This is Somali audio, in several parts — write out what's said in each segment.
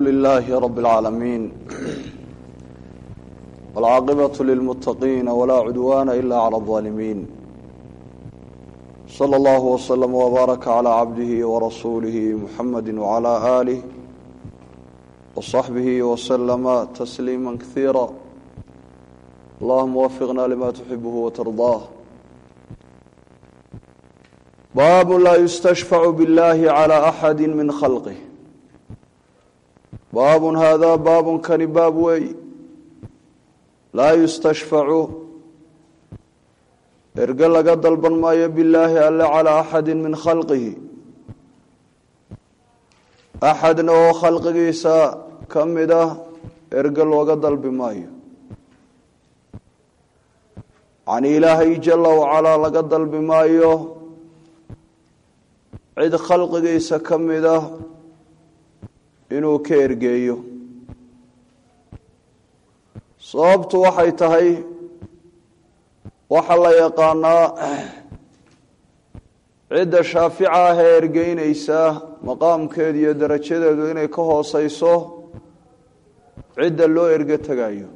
لله رب العالمين والعاقبة للمتقين ولا عدوان إلا على الظالمين صلى الله وسلم وبارك على عبده ورسوله محمد وعلى آله وصحبه وسلم تسليما كثيرا اللهم وفقنا لما تحبه وترضاه باب لا يستشفع بالله على أحد من خلقه baab haadaa baabun kani baab wey laa yustashfacu erge laga dalban maayo bilaahi alle calaa axadi min khalqihi axadna oo khalqigiisa ka mid ah erge looga dalbi maayo yacnii ilaahay jala wacalaa laga dalbi maayo cid khalqigiisa ka mid ah inuu ka ergeeyo sababtu waxay tahay waxaa la yaqaanaa cidda shaafica ah ee ergeynaysa maqaamkeedu iyo darajadeedu inay ka hooseyso cidda loo erge tegayo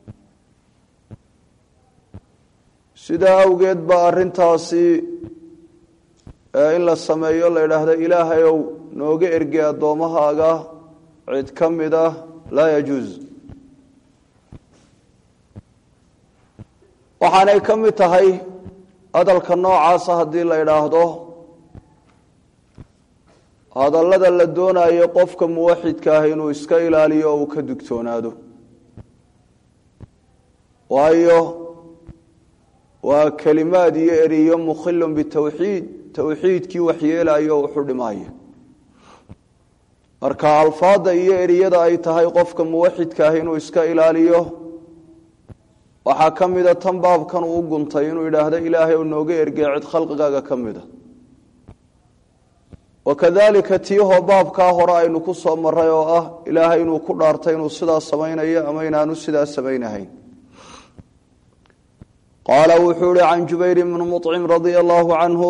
sidaa awgeed baa arrintaasi in la sameeyo la idhaahdo ilaahay ow nooga erge addoommahaaga cid ka mid ah laa yajuus waxaanay ka mid tahay hadalka noocaasa haddii la idhaahdo hadallada la doonayo qofka muwaxidka ah inuu iska ilaaliyo o uu ka digtoonaado waayo waa kelimaad iyo eriyo mukhilun bitawxiid towxiidkii waxyeelayo o wuxu dhimaayo marka alfaada iyo eriyada ay tahay qofka muwaxidka ah inuu iska ilaaliyo waxaa ka mida tan baabkan uu guntay inuu yidhaahdo ilaahay ou nooga ergey cid khalqigaaga ka mida wakadalika tiihoo baabkaa hore aynu ku soo maray oo ah ilaahay inuu ku dhaartay inuu sidaas samaynayo ama inaanu sidaas samaynahayn qaala wuxuu ihi can jubayr bni muطcim radia allahu canhu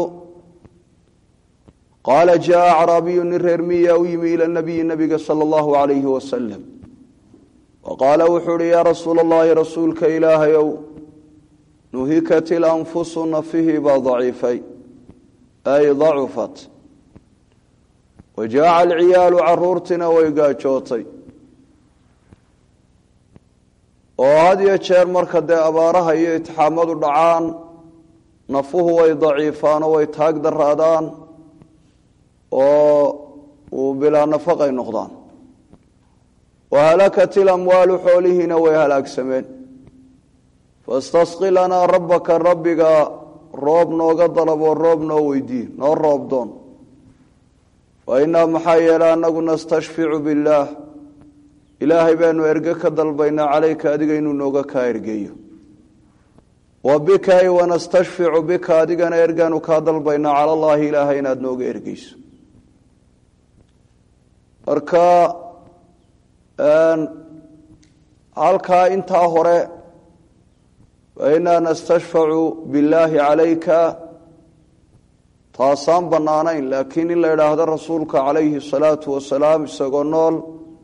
qaala jaa acraabiyu nin reer miya u yimi ila nabiyi nabiga sala allahu alayhi wasalam wa qaala wuxuu uhi yaa rasuula allahi rasuulka ilaahayow nuhikat ilanfusu nafihii baa daciifay ay dacufat wa jaaca alciyaalu caruurtina way gaajootay oo had iyo jeer marka dee abaaraha iyo itixaamadu dhacaan nafuhu way daciifaan oo way taag daraadaan oo uu bilaa nafaqay noqdaan wahalakat ilamwaalu xoolihiina way halaagsameen fastasqi lanaa rabbaka rabbiga roob nooga dalaboo roob noo weydii noo roob doon wa innaa maxaa yeele annagu nastashficu billaah ilaahay baanu erge ka dalbaynaa calayka adiga inuu nooga kaa ergeeyo wa bika ay wanastashficu bika adigana ergaanu kaa dalbaynaa cala allaahi ilaahay inaad nooga ergeyso marka halkaa intaa hore fainaa nastashfacu billaahi calayka taasaan bannaanayn laakiin in la idhaahdo rasuulka calayhi salaatu wasalaam isagoo nool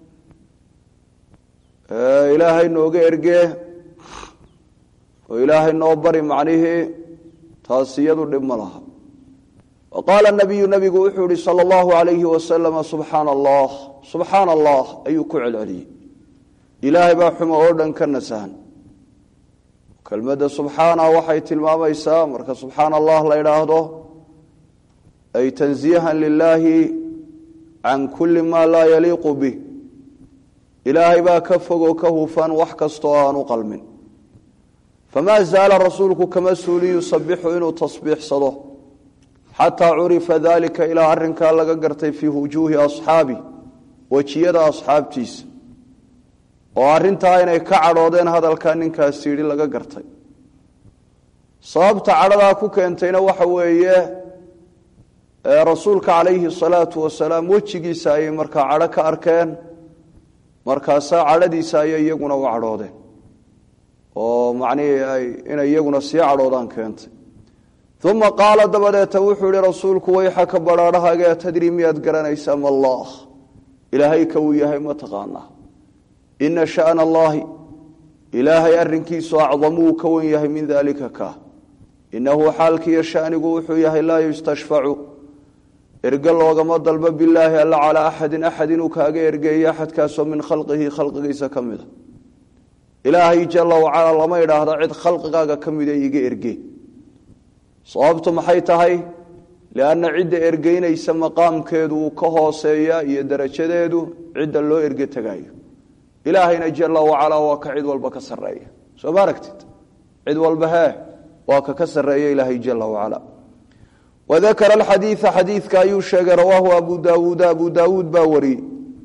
ilaahay nooga ergee oo ilaahay noo bari macnihii taas iyadu dhib ma laha wa qaala nabiyu nabigu wuxuu yihi sala allahu alayhi wasalama subxaana allah subxaana allah ayuu ku celceliyey ilaahay baa xumo oo dhan ka nasahan kelmadda subxaana waxay tilmaamaysaa marka subxaana allah la idhaahdo ay tansiihan lilaahi can kulli maa laa yaliiqu bih ilaahay baa ka fogoo ka hufan wax kastoo aanu qalmin famaa zaala rasuulku kama suulin yusabixu inuu tasbiixsado xataa curifa dalika ilaa arrinkaa laga gartay fii wujuuhi asxaabi wejiyada asxaabtiisa oo arrintaa inay ka cadhoodeen hadalkaa ninkaasi yidhi laga gartay sababta cadhadaa ku keentayna waxa weeye rasuulka calayhi salaatu wasalaam wejigiisa ayay markaa cadho ka arkeen markaasaa cadhadiisa ayay iyaguna u cadhoodeen oo macnihii inay iyaguna sii cadhoodaan keentay uma qaala dabadeeta wuxuu yihi rasuulku wayxaka badhaadhahaaga tadri miyaad garanaysaa ma allah ilaahay ka uu yahay ma taqaanaa ina sha'na allahi ilaahay arrinkiisu acdamuu ka wan yahay min daalika ka inahu xaalkiiyo shanigu wuxuu yahay laa yustashfacu erge loogama dalbo bilaahi alla calaa axadin axad inuu kaaga ergeeyo axadkaasoo min khalqihi khalqigiisa ka mida ilaahay jala wacala lama idhaahdo cid khalqigaaga ka mida iga erge sababtu maxay tahay lianna cidda ergeynaysa maqaamkeedu uu ka hooseeya iyo darajadeedu cidda loo erge tegaayo ilaahayna jala wacalaa waa ka cid walba ka sareeya soo ma aragtid cid walba hee waa ka ka sareeya ilaahay jala wacala wadakara alxadiida xadiidka ayuu sheegay rawaahu abu daawuuda abu daawuud baa wariyey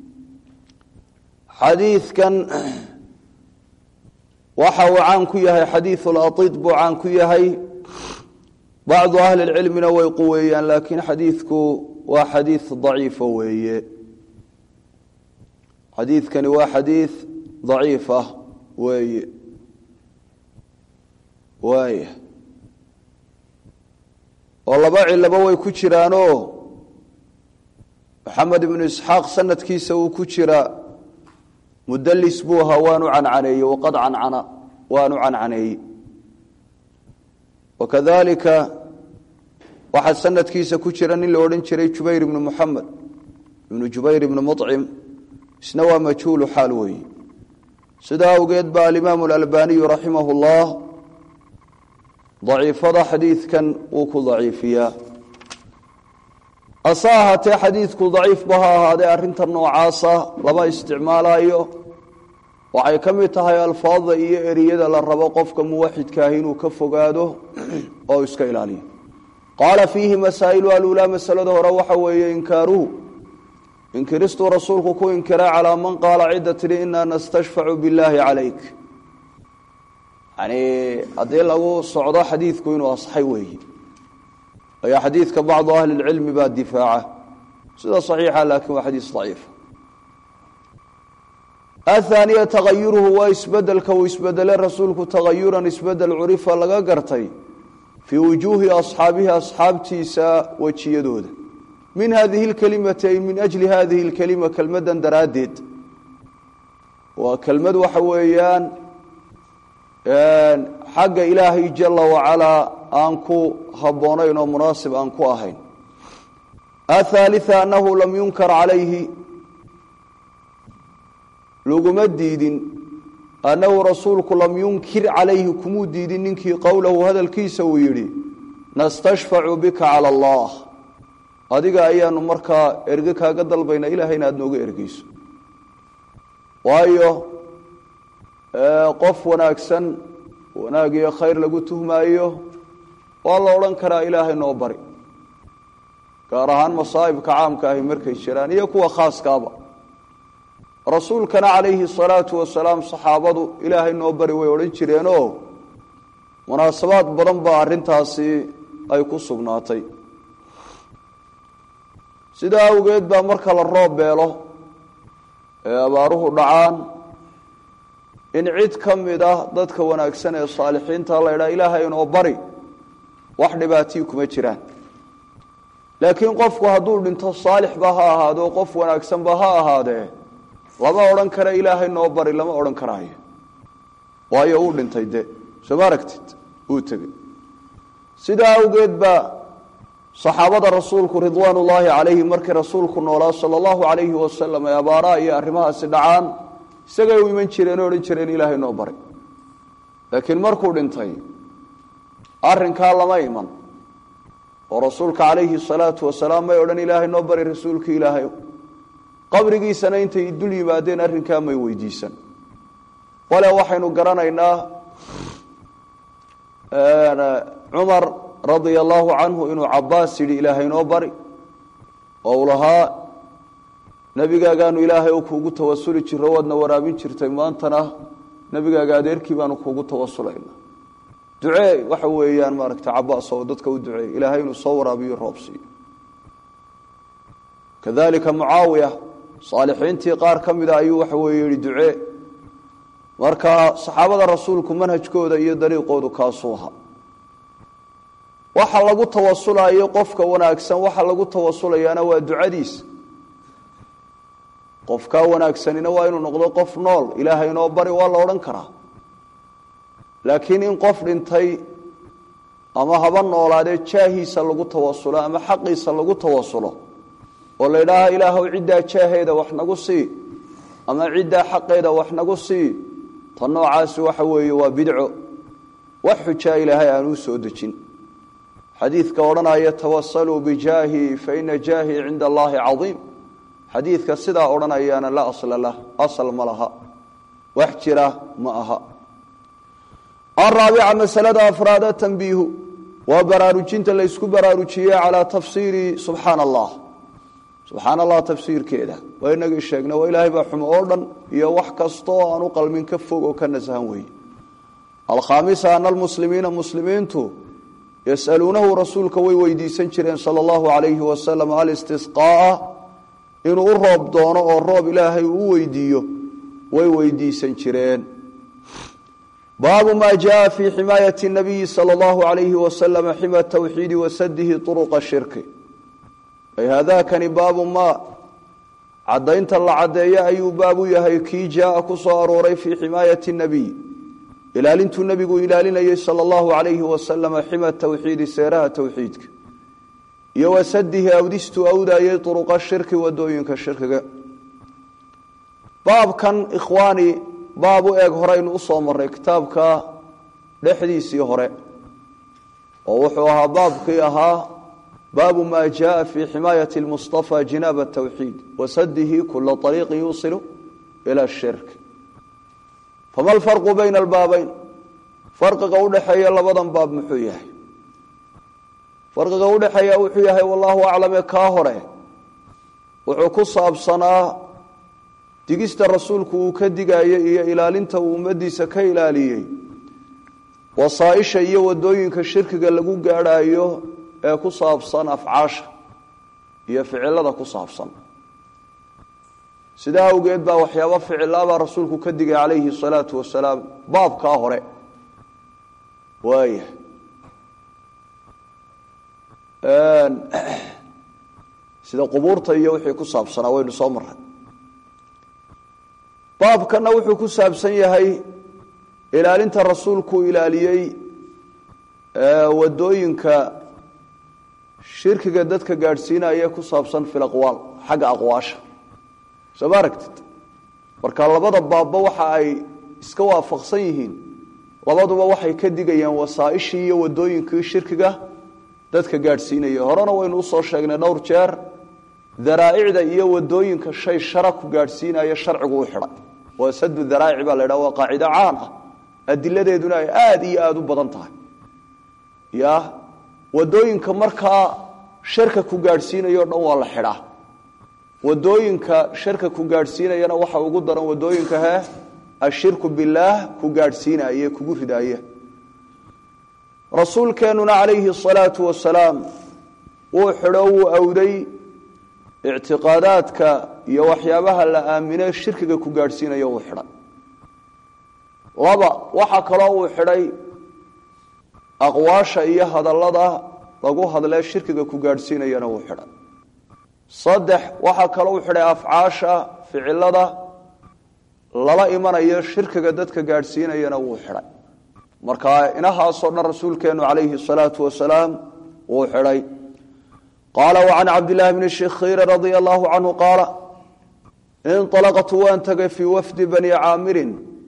xadiidkan waxa uu caan ku yahay xadiidu laid buu caan ku yahay bacdu ahli lcilmina way quweeyaan laakiin xadiidku waa xadiid daciifa weeye xadiidkani waa xadiid daciif ah weeye waaya oo laba cilaba way ku jiraanoo maxamed ibnu isxaaq sanadkiisa uu ku jira mudalis buu ahaa waanu cancaneeyey waqad cancana waanu cancaneeyey wakadalika waxaa sanadkiisa ku jira nin la odhan jiray jubayr ibnu muxamed ibnu jubayr ibnu mucim isna waa majhuulu xaal weeye sidaa awgeed ba alimaamu alalbaniyu raximah اllah daciifada xadiidkan wuu ku daciifiyaa hase ahaatee xadiidku daciifba ha ahaadee arrinta noocaasa lama isticmaalayo waxay ka mid tahay alfaadda iyo eriyada la rabo qofka muwaxidkaahi inuu ka fogaado oo iska ilaaliyo qaala fiihi masaa'ilu aluulaa masalada hore waxa weeye inkaaruhu inkiristuu rasuulku ku inkiray calaa man qaala cidda tidhi inaa nastashfacu billaahi calayk yani haddii lagu socdo xadiidku inuu asxay weeye ayaa xadiidka bacdu ahli lcilmi baa difaaca sida saxiixa laakiin waa xadiis daciifa athaaniya tagayuruhu waa isbedelka uu isbedele rasuulku tagayuran isbedel curifa laga gartay fii wujuuhi asxaabihi asxaabtiisa wejiyadooda min hadihi lkelimati ay min ajli hadihi lkelima kelmadan daraaddeed waa kelmad waxa weeyaan xagga ilaahay jala wacalaa aan ku habboonayn oo munaasib aan ku ahayn athaalia annahu lam yunkar calayhi laguma diidin annahu rasuulku lam yunkir calayhi kumuu diidin ninkii qowlahu hadalkiisa uu yidhi nastashfacu bika cala allah adiga ayaanu markaa erge kaaga dalbaynaa ilahayna aada nooga ergeyso waayo qof wanaagsan wanaag iyo khayr lagu tuhmaayo waa la odhan karaa ilaahay noo bari gaar ahaan masaa'ibka caamka ahi markay jiraan iyo kuwa khaaskaaba rasuulkana calayhi salaatu wasalaam saxaabadu ilaahay noo bari way odhan jireenoo munaasabaad badan baa arrintaasi ay ku sugnaatay sidaa awgeed baa marka la roob beelo ee abaaruhu dhacaan in cid ka mid ah dadka wanaagsan ee saalixiinta la ydhaha ilaahay inoo bari wax dhibaatii kuma jiraan laakiin qofku hadduu dhinto saalixba ha ahaado qof wanaagsanba ha ahaadee lama odhan kara ilaahay noo bari lama odhan karaayo waayo uu dhintay de soo ma aragtid uu tegey sidaa awgeed baa saxaabada rasuulku ridwaan ullaahi calayhi markii rasuulku noolaa sala allahu calayhi wasalam ee abaaraha iyo arrimahaasi dhacaan isagay u iman jireen oo odhan jireen ilaahay noo bari laakiin markuu dhintay arrinkaa lama iman oo rasuulka calayhi salaatu wasalaam may odhan ilaahay noo bari rasuulka ilaahay qabrigiisana intay dul yimaadeen arrinkaa may weydiisan bale waxaynu garanaynaa cumar radia allahu canhu inuu cabaas yidhi ilaahay noo bari oo uu lahaa nebigaagaanu ilaahay oo kuugu tawasuli jiro waadna waraabin jirtay maantana nebigaaga adeerkii baanu kuugu tawasulayna ducee waxa weeyaan maaragta cabaas oo dadka u duceey ilaahay inuu soo waraabiyo roob siiyo kadalika mucaawiya saalixiintii qaar ka mida ayuu waxa weeye yihi ducee marka saxaabada rasuulku manhajkooda iyo dariiqoodu kaasuu ahaa waxa lagu tawasulayo qofka wanaagsan waxa lagu tawasulayaana waa ducadiisa qofkaa wanaagsanina waa inuu noqdo qof nool ilaahay inoo bari waa la odhan karaa laakiin in qof dhintay ama haba noolaadee jaahiisa lagu tawasulo ama xaqiisa lagu tawasulo oo la idhaaha ilaahow ciddaa jaaheeda wax nagu sii ama ciddaa xaqeeda wax nagu sii ta noocaasi waxa weeye waa bidco wax xujaa ilaahay aanuu soo dejin xadiidka odhanaya tawasaluu bijaahi faina jaahii cinda allaahi cadiim xadiidka sidaa odhanayaana la asla lah asal ma laha wax jira ma aha araabica masalada afraada tanbiihu waa baraarujinta laysku baraarujiyey calaa tafsiiri subxaana allah subxaana allah tafsiirkeeda waa inagii sheegna waa ilaahay baa xumo oo dhan iyo wax kastoo aan u qalmin ka fog oo ka nasahan weeye alkhaamisa ana almuslimiina muslimiintu yasaluunahu rasuulka way weydiisan jireen sala allahu alayhi wasalam alistisqaaa inuu u roob doono oo roob ilaahay uu weydiiyo way weydiisan jireen baabu ma jaءa fi ximaayati الnabiyi salى اllahu alayhi waslama xima tawxiidi wasadihi طuruqa shirki ay haadakani baabu ma caddaynta la caddeeyo ayuu baabu yahay kii jaaa ku soo arooray fii ximaayati الnabiy ilaalintuu nebigu ilaalinayay salى اllahu alayhi wasalama xima tawxiidi seeraha towxiidka iyo wasadihi awdistuu awdaayay طuruqa shirki wadooyinka shirkiga baabkan ikhwaani baab u eeg horeynu usoo maray kitaabka dhexdiisii hore oo wuxuu ahaa baabkii ahaa baabu ma jaءa fi ximaayati اlmustafa jinaab الtawxiid wasadihi kula طariiqi yuusilu ilى الshirk fama alfarqu bayna albaabeyn farqiga udhexeeya labadan baab muxuu yahay farqiga udhexeeya wuxuu yahay wallahu aclame kaa hore wuxuu ku saabsanaa digista rasuulku uu ka digayey iyo ilaalinta uu ummadiisa ka ilaaliyey wasaaisha iyo wadooyinka shirkiga lagu gaadhayo ee ku saabsan afcaasha iyo ficilada ku saabsan sidaa awgeed baa waxyaaba ficilaabaa rasuulku ka digay calayhi salaatu wasalaam baabkaa hore waaya sida qubuurta iyo wixii ku saabsanaa waynu soo maray baabkana wuxuu ku saabsan yahay ilaalinta rasuulku ilaaliyey wadooyinka shirkiga dadka gaadhsiinaya ku saabsan fi aqwaal xagga aqwaasha soo ma aragtid marka labada baabba waxa ay iska waafaqsan yihiin labaduba waxay ka digayaan wasaaishii iyo wadooyinkii shirkiga dadka gaadhsiinaya horena waynu usoo sheegnay dhowr jeer daraa'icda iyo wadooyinka shay shara ku gaadhsiinaya sharcigu u xidhay waa sadu daraa'ic baa la ydhaha waa qaacido caan ah adiladeeduna ay aada iyo aada u badan tahay ya wadooyinka markaa sharka ku gaadhsiinayo o dhan waa la xidhaa wadooyinka sharka ku gaadhsiinayana waxa ugu daran wadooyinka he ashirku bilaah ku gaadhsiinaya kugu ridaaya rasuulkeenuna calayhi asalaatu wasalaam wuu xidho wuu awday ictiqaadaadka iyo waxyaabaha la aamine shirkiga ku gaadhsiinayo uu xidhay laba waxaa kaloo uu xidhay aqwaasha iyo hadallada lagu hadlee shirkiga ku gaadhsiinayana uu xidhay saddex waxaa kaloo u xidhay afcaasha ficilada lala imanayo shirkiga dadka gaadhsiinayana wuu xidhay marka inahaasoo dhan rasuulkeenu calayhi salaatu wasalaam wuu xidhay qaala wacan cabdillahi bni shikhiiri radia allahu canhu qaala inalaqtu waan tagay fii wafdi bani caamirin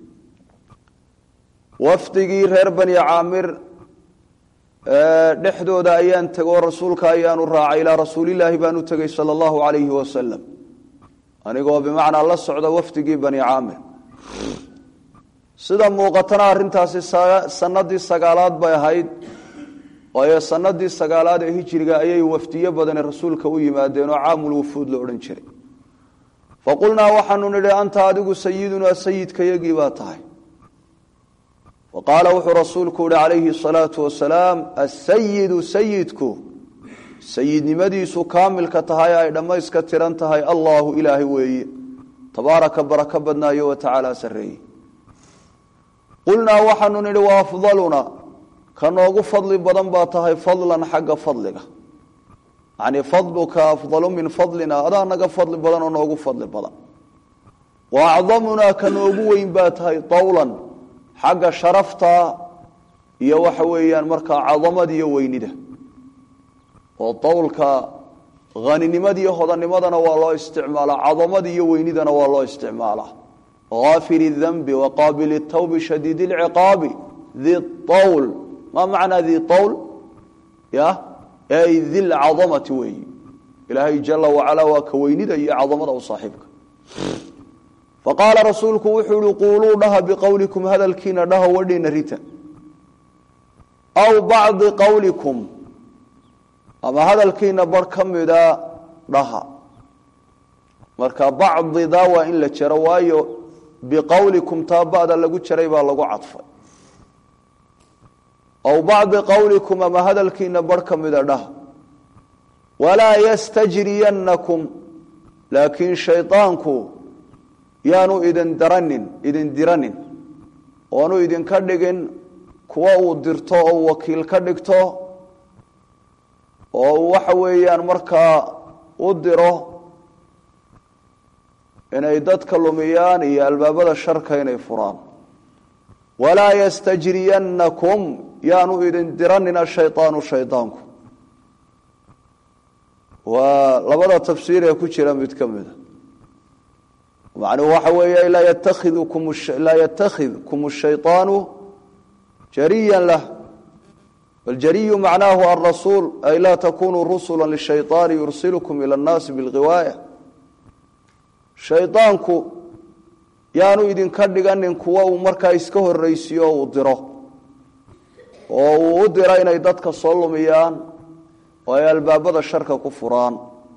wafdigii reer bani caamir dhexdooda ayaan tegoo rasuulka ayaanu raacay ilaa rasuulilaahi baan u tegey sala allahu alayhi wasalam anigoo bimacnaa la socda wafdigii bani caamir sida muuqatana arrintaasi sanadii sagaalaad bay ahayd waayo sanadii sagaalaad ee hijiriga ayay wafdiyo badane rasuulka u yimaadeen oo caamul wufuud la odhan jiray faqulnaa waxaanu nidhi anta adigu sayidunaa sayidkayagii baa tahay faqaala wuxuu rasuulku yihi calayhi salaatu wasalaam asayidu sayidku sayidnimadiisu kaamilka tahay ay dhammayska tiran tahay allaahu ilaahay weeye tabaaraka baraka badnaayo wa tacaala sarreeye qulnaa waxaanu nidhi wa afdaluna ka noogu fadli badan baa tahay fadlan xagga fadliga yacnii fadluka afdalu min fadlina adaa naga fadli badan oo noogu fadli badan wa acdamunaa ka noogu weyn baa tahay tawlan xagga sharafta iyo waxa weeyaan markaa cadamada iyo weynida oo tawlka haninimada iyo hodanimadana waa loo isticmaalaa cadamada iyo weynidana waa loo isticmaalaa غاafir الذنب وqاaبل التوب شhdيد العقاaب ذi طwl ma maعنaa ذi طwl y ذi الcaظمةi weeyi ilaahay جaلa وaعalى waa ka weynida iyo caظamada u saaxiibka faqاala rasuulku wuxuu hi quuluu dhaha bqowلiكum hadalkiina dhaha wadhina rita أw baعضi qowلiكum ama hadalkiina bar ka mida dhaha marka bacdida waa in la jaro waayo biqowlikum taa ba'da lagu jaray baa lagu cadfay aw bacdi qowlikum ama hadalkiina bar ka mida dhah walaa yastajriyannakum laakiin shaydaanku yaanu idin daranin idin diranin oanu idinka dhigin kuwa uu dirto oo wakiil ka dhigto oo uu waxa weeyaan markaa u diro inay dadka lumiyaan iyo albaabada sharka inay furaan walaa yastajriyannakum yaanu idin diranin ashaydaanu shaydaanku waa labada tafsiir ee ku jira mid ka mida macnuhu waxa weeye laa yatakidkum laa yatakidkum ashayطaanu jariya lah waljariyu macnaahu alrasuul ay laa takunuu rusula lishayطaani yursilkum ila اnnaasi bilghiwaaya shaydaanku yaanu idinka dhiganin kuwa uu markaa iska horraysiyo uu diro oo uu u diro inay dadka soo lumiyaan oo ay albaabada sharka ku furaan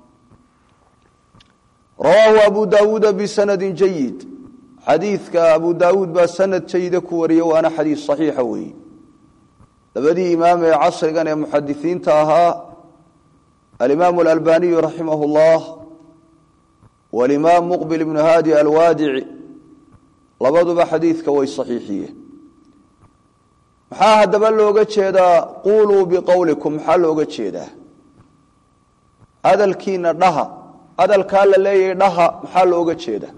rawaahu abu daawuuda bisanadi jayid xadiidka abu daawuud baa sanad jayida ku wariyey waana xadiis saxiixa weeye labadii imaam ee casrigan ee muxadisiinta ahaa alimaamu alalbaniyu raximah اllah walimaam muqbil ibnu haadi alwaadici labaduba xadiidka way saxiixiyeen maxaa haddaba looga jeedaa quuluu biqowlikum maxaa looga jeedaa hadalkiina dhaha hadalkaa la leeyahay dhaha maxaa looga jeedaa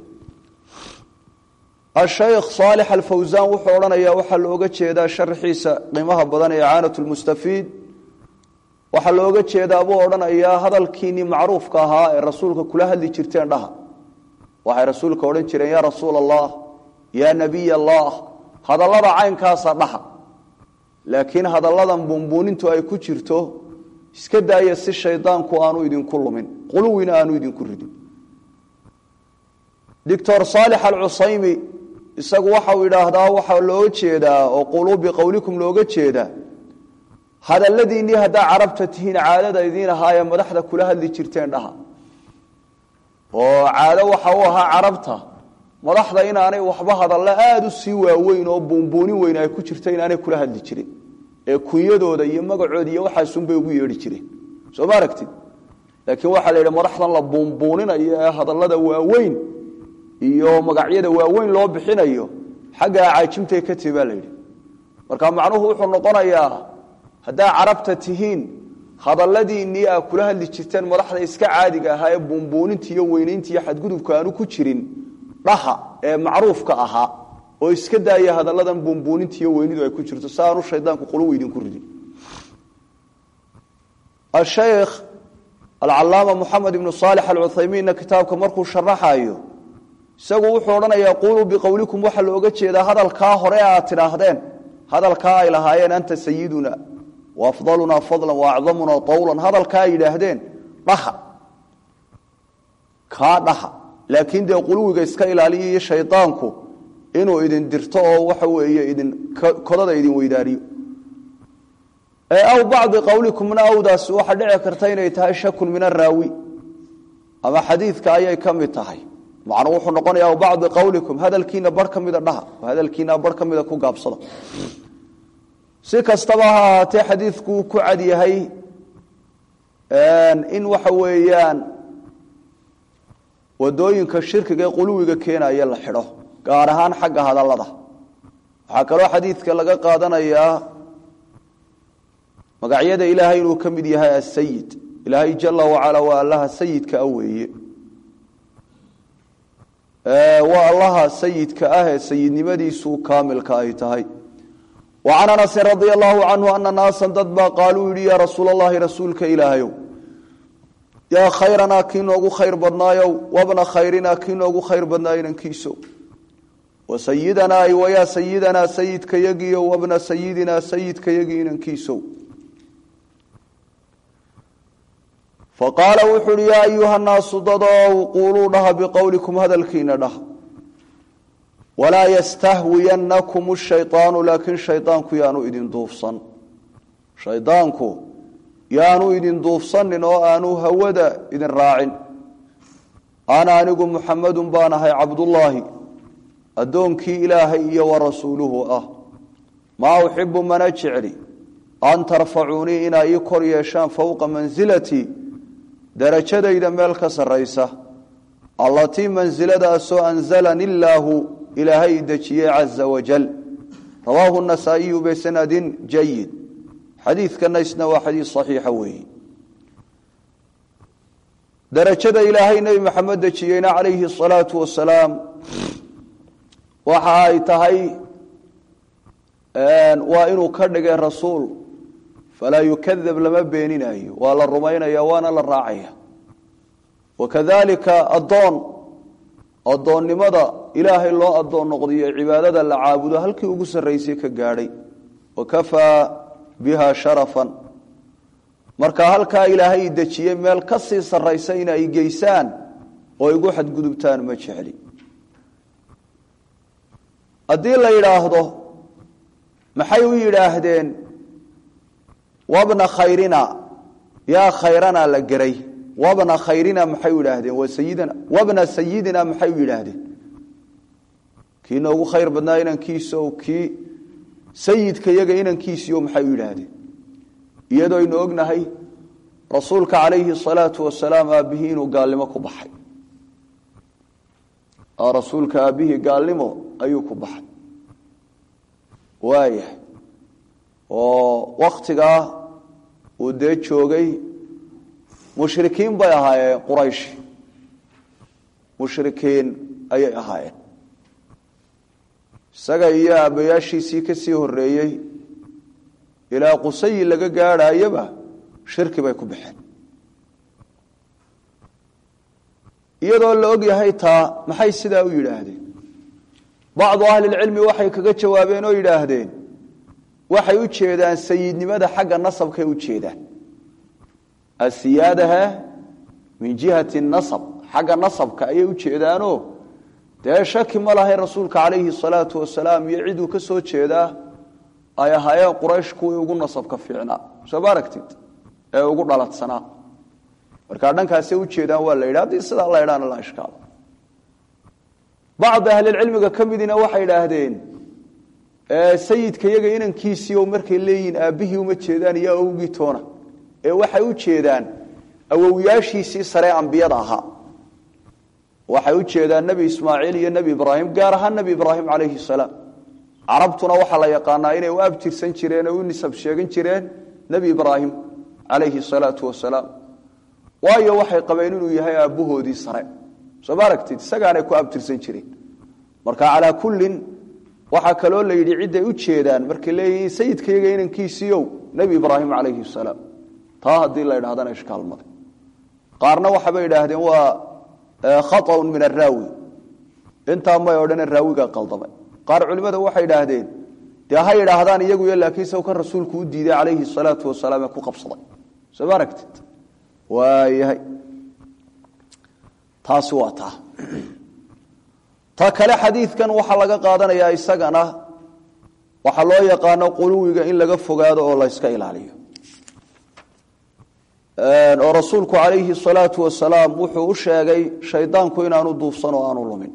ashaykh saalix alfawsaan wuxuu odhanayaa waxaa looga jeedaa sharxiisa qiimaha badan ee icaanat lmustafiid waxaa looga jeedaa buu odhanayaa hadalkiinii macruufka ahaa ee rasuulka kula hadli jirteen dhaha waxay rasuulka odhan jireen yaa rasuul allah yaa nabiy allah hadallada caynkaasa dhaha laakiin hadalladan buunbuunintu ay ku jirto iska daaya si shaydaanku aanu idinku lumin quluwina aanu idinku ridin doctor saalix alcusaymi isagu waxau idhaahdaa waxaa loo jeedaa oo quluu biqowlikum looga jeedaa hadalladiinnii haddaa carabta tihiin caadada idiin ahaayee madaxda kula hadli jirteen dhaha oo caado waxa u ahaa carabta madaxda inaanay waxba hadallo aada u sii waaweyn oo buunbuunin weyn ay ku jirta inaanay kula hadli jirin ee kunyadooda iyo magacooda iyo waxaasunbay ugu yeedhi jireen soo ma aragtid laakiin waxaa la yidhi madaxdan la buunbuuninayo ee hadallada waaweyn iyo magacyada waaweyn loo bixinayo xagga acaajimtay ka tihi baa la yidhi marka macnuhu wuxuu noqonayaa haddaa carabta tihiin hadalladiinnii aa kula hadli jirteen madaxda iska caadiga ahaa ee buunbuuninta iyo weynaynta iyo xadgudubka aanu ku jirin dhaha ee macruufka ahaa oo iska daaya hadalladan buunbuuninta iyo weynidu ay ku jirto si aanu shaydaanku quluw idinku ridin ashaykh alcalaama moxamed ibnu saalix alcuthaymiinna kitaabka markuu sharaxayo isagu wuxuu odhanayaa quuluu biqowlikum waxaa looga jeedaa hadalkaa hore aad tidhaahdeen hadalkaa ay lahaayeen anta sayiduna wa afdalunaa fadlan wa acdamunaa tawlan hadalkaa ay yidhaahdeen dhaha kaa dhaha laakiin dee quluwiga iska ilaaliya iyo shaydaanku inuu idin dirto oo waxa weeye idin kodada idin weydaariyo aw bacdi qowlikumna awdaas waxaa dhici karta inay tahay shakun min araawi ama xadiidka ayay ka mid tahay macnuu wuxuu noqonaya aw bacdi qowlikum hadalkiina bar ka mida dhaha hadalkiina bar ka mida ku gaabsada si kastaba ha ahaatee xadiidku ku cad yahay in waxa weeyaan wadooyinka shirkiga ee quluwiga keenaya la xidho gaar ahaan xagga hadallada waxaa kaloo xadiidka laga qaadanayaa magacyada ilaahay inuu ka mid yahay asayid ilaahay jala wacala waa allaha sayidka a weeye waa allaha sayidka ah ee sayidnimadiisu kaamilka ay tahay wa can anasin radia allahu canhu ana naasan dad baa qaaluu yidhi yaa rasuul allahi rasuulka ilaahayow yaa khayranaa kii noogu khayr badnaayow wabna khayrinaa kii noogu khayr badnaayo inankiiso wa sayidanaa ay wayaa sayidanaa sayidka yagiyo wabna sayidinaa sayidka yagii inankiisow faqaala wuxu uhi yaa ayuha nnaasu dadow quuluu dhaha biqowlikum hadalkiina dhaha walaa yastahwiyannakum shaydaanu laakiin shaydaanku yaanu idin duufsan shaydaanku yaanu idin duufsanin oo aanu hawada idin raacin ana anigu muxamadun baan ahay cabdullaahi addoonkii ilaahay iyo wa rasuuluhu ah maa uxibu mana jecli an tarfacuunii inaa ii kor yeeshaan fowqa mansilatii darajadayda meel ka sarraysa allatii mansiladaasoo anzalani illaahu ilaahay dejiyey caza wajal rawaahu nasaa'iyu bisanadin jayid xadiidkana isna waa xadiid saxiixa weeyi darajada ilaahay nebi maxamed dejiyeyna calayhi asalaatu wasalaam waxa ay tahay waa inuu ka dhigay rasuul falaa yukadab lama beeninayo waa la rumaynaya waana la raacaya wakadalika addoon addoonnimada ilaahay loo addoon noqdiyo cibaadada la caabudo halkii ugu sarraysay ka gaadhay wakafaa biha sharafan marka halkaa ilaahay dejiyey meel ka sii sarraysa in ay geysaan oo igu xadgudubtaan ma jecli haddii la yidhaahdo maxay u yidhaahdeen wabna khayrina yaa khayrana la geray wabna khayrina maxay u yidhaahdeen waa sayidina wabna sayidina maxay u yidhaahdeen kii noogu khayr badnaa inankiisa o kii sayidka yaga inankiisiio maxay u yidhaahdeen iyadoo aynu ognahay rasuulka calayhi salaatu wasalaam aabbihii inuu gaalnimo ku baxay rasuulka aabbihii gaalnimo ayuu ku baxay waayahay oo waktigaa uu dee joogay mushrikiin bay ahaayeen quraysh mushrikiin ayay ahaayeen isaga iyo aabbayaashiisii ka sii horeeyey ilaa qusayi laga gaadhaayaba shirki bay ku baxeen iyadoo la og yahay taa maxay sidaa u yidhaahdeen bacdu ahlilcilmi waxay kaga jawaabeen oo yidhaahdeen waxay u jeedaan sayidnimada xagga nasabkay u jeedaan asiyaadaha min jihati nasab xagga nasabka ayay u jeedaanoo dee shaki ma lahay rasuulka calayhi salaatu wasalaam iyo ciduu ka soo jeedaa ay ahaayeen quraysh kuwii ugu nasabka fiicnaa soo ma aragtid ee ugu dhaladsanaa markaa dhankaasay u jeedaan waa la yidhi haddii sidaa la ydhaana la ishkaalo bacdi ahlilcilmiga ka midina waxay idhaahdeen sayidka yaga inankiisii oo markay leeyihiin aabbihii uma jeedaan iyo awowgii toona ee waxay u jeedaan awowyaashiisii saree ambiyada ahaa waxay u jeedaan nebi ismaaciil iyo nebi ibraahim gaar ahaan nebi ibraahim calayhi salaam carabtuna waxaa la yaqaanaa inay u abtirsan jireen oo u nisab sheegan jireen nebi ibraahim calayhi salaatu wasalaam waayo waxay qabeen inuu yahay aabbahoodii sare soo ma aragtid isagaanay ku abtirsan jireen marka calaa kullin waxaa kaloo la yidhi cidday u jeedaan markay leeyihiin sayidkayaga inankiisiiow nebi ibraahim calayhi salaam taa haddii la idhahdana ishkaalmada qaarna waxabay idhaahdeen waa khaطأun min araawi intaa may odhane raawigaa qaldamay qaar culimada waxay idhaahdeen dee ha yidhaahdaan iyaguyo laakiin saw kan rasuulku u diiday calayhi الsalaatu wasalaam ee ku qabsaday soo ma aragtid waayahay taasi waa taa ta kale xadiidkan waxaa laga qaadanayaa isagana waxaa loo yaqaano quluwiga in laga fogaado oo la yska ilaaliyo oo rasuulku calayhi salaatu wasalaam wuxuu u sheegay shaydaanku inaanu duufsan oo aanu lumin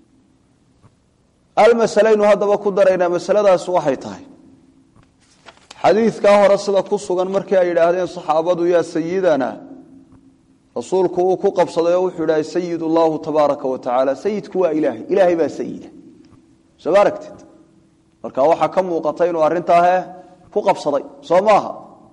almasalaynu haddaba ku daraynaa masaladaas waxay tahay xadiidkaa hore sida ku sugan markii ay yidhaahdeen saxaabadu yaa sayidana rasuulku uu ku qabsaday oo wuxuu idhahay sayid allahu tabaaraka wa tacaala sayidku waa ilaahay ilaahay baa sayida soo ma aragtid marka waxaa ka muuqata inuu arrintaahe ku qabsaday soo maaha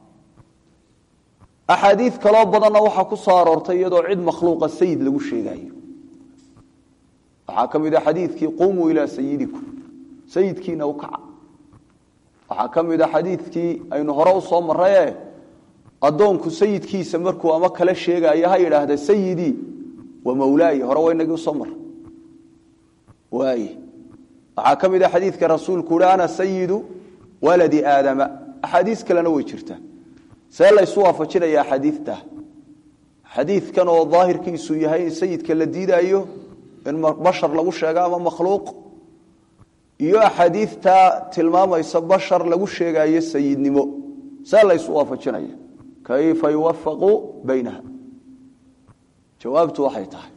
axaadiid kaloo badanna waxaa ku soo aroortay iyadoo cid makhluuqa sayid lagu sheegayo waxaa ka mid a xadiidkii qumuu ilaa sayidikum sayidkiina u kaca waxaa ka mid a xadiidkii aynu hore u soo maraye addoonku sayidkiisa markuu ama kala sheegaayo ha yidhaahda sayidii wa mawlaayi hore waa inagii usoo mara waay waxaa ka mid a xadiidka rasuulku uhi ana sayidu waladi aadama axaadiis kalena way jirtaa see laysu waafajinaya axaadiidta xadiidkan oo daahirkiisu yahay in sayidka la diidaayo in bashar lagu sheego ama makhluuq iyo axaadiidta tilmaamaysa bashar lagu sheegaayo sayidnimo see laysu waafajinaya kayfa yuwafaqu baynaha jawaabtu waxay tahay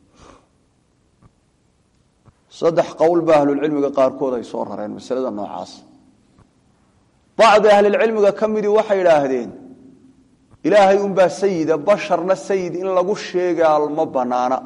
saddex qowl ba ahlulcilmiga qaarkood ay soo rareen masalada noocaas bacdi ahlilcilmiga ka midii waxay idhaahdeen ilaahay unbaa sayida basharna sayid in lagu sheegaa ma banaana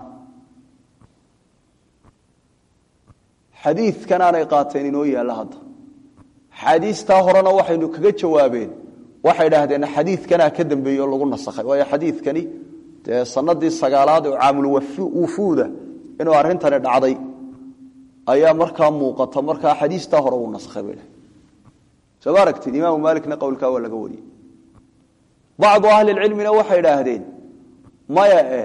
xadiidkanaanay qaateen inoo yaalla hadda xaadiistaa horena waxaynu kaga jawaabeen waxay idhaahdeen xadiidkanaa ka dambeeye oo lagu nasakhay waayo xadiidkani dee sanadii sagaalaad oo caamulwufuuda inuu arrintani dhacday ayaa markaa muuqata markaa xadiistaa hore uu naskhay bay dhahay soo ma aragtid imaamu maalikna qowlkaa waa laga wariyey bacdu ahlilcilmina waxay idhaahdeen maya eh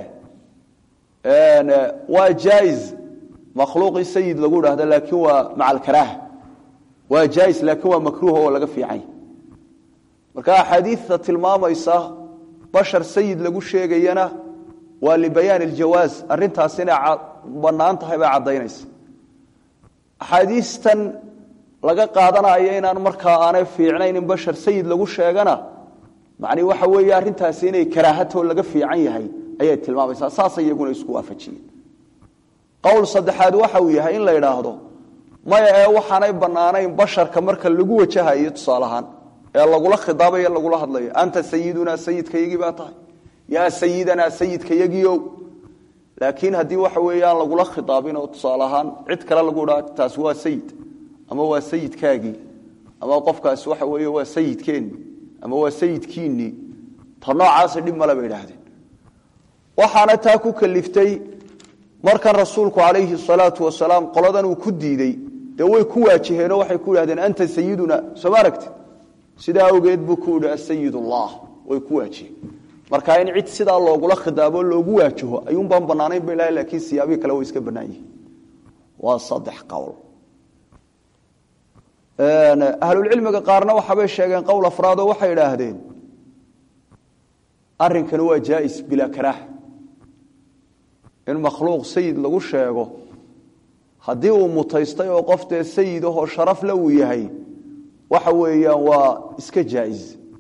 waa jaa-is makhluuqii sayid lagu idhahdo laakiin waa maca alkaraaha waa jaa-is laakiin waa makruuh oo laga fiicany marka axaadiidta tilmaamaysa bashar sayid lagu sheegayana waa libayaan iljawaaz arrintaas inay bannaan tahay bay caddaynaysa axaadiistan laga qaadanayo inaan markaa aanay fiicnayn in bashar sayid lagu sheegana macnii waxa weeye arrintaasi inay karaahatoo laga fiican yahay ayay tilmaamaysaa saasay iyaguna isku waafajiyeen qowl saddexaad waxa uu yahay in la idhaahdo maya ee waxaanay bannaanayn basharka marka lagu wajahayo tusaale ahaan ee lagula khidaabayo lagula hadlayo anta sayidunaa sayidkayagii baa tahay yaa sayidanaa sayidkayagiow laakiin haddii waxa weeyaan lagula khidaabin oo tusaale ahaan cid kale lagu idhaa taasi waa sayid ama waa sayidkaagii ama qofkaasi waxa weeye waa sayidkeenni ama waa sayidkiinnii ta noocaasa dhib male bay idhaahdeen waxaana taa ku kaliftay markan rasuulku calayhi salaatu wasalaam qoladan uu ku diidey dee way ku waajaheenoo waxay ku idhahdeen anta sayiduna soo ma aragti sidaa awgeed buu ku idhi asayid ullah way ku waajiheen marka in cid sidaa loogula khidaabo loogu waajaho ayuunbaan bannaanayn ba ilahay laakiin siyaabihi kale way iska bannaan yihiin waa saddex qowl ahlulcilmiga qaarna waxaabay sheegeen qowl afraadoo waxay idhaahdeen arrinkani waa jaais bilaa karaaha in makhluuq sayid lagu sheego haddii uu mutaystay oo qof dee sayid ahoo sharafle uu yahay waxa weeyaan waa iska jaais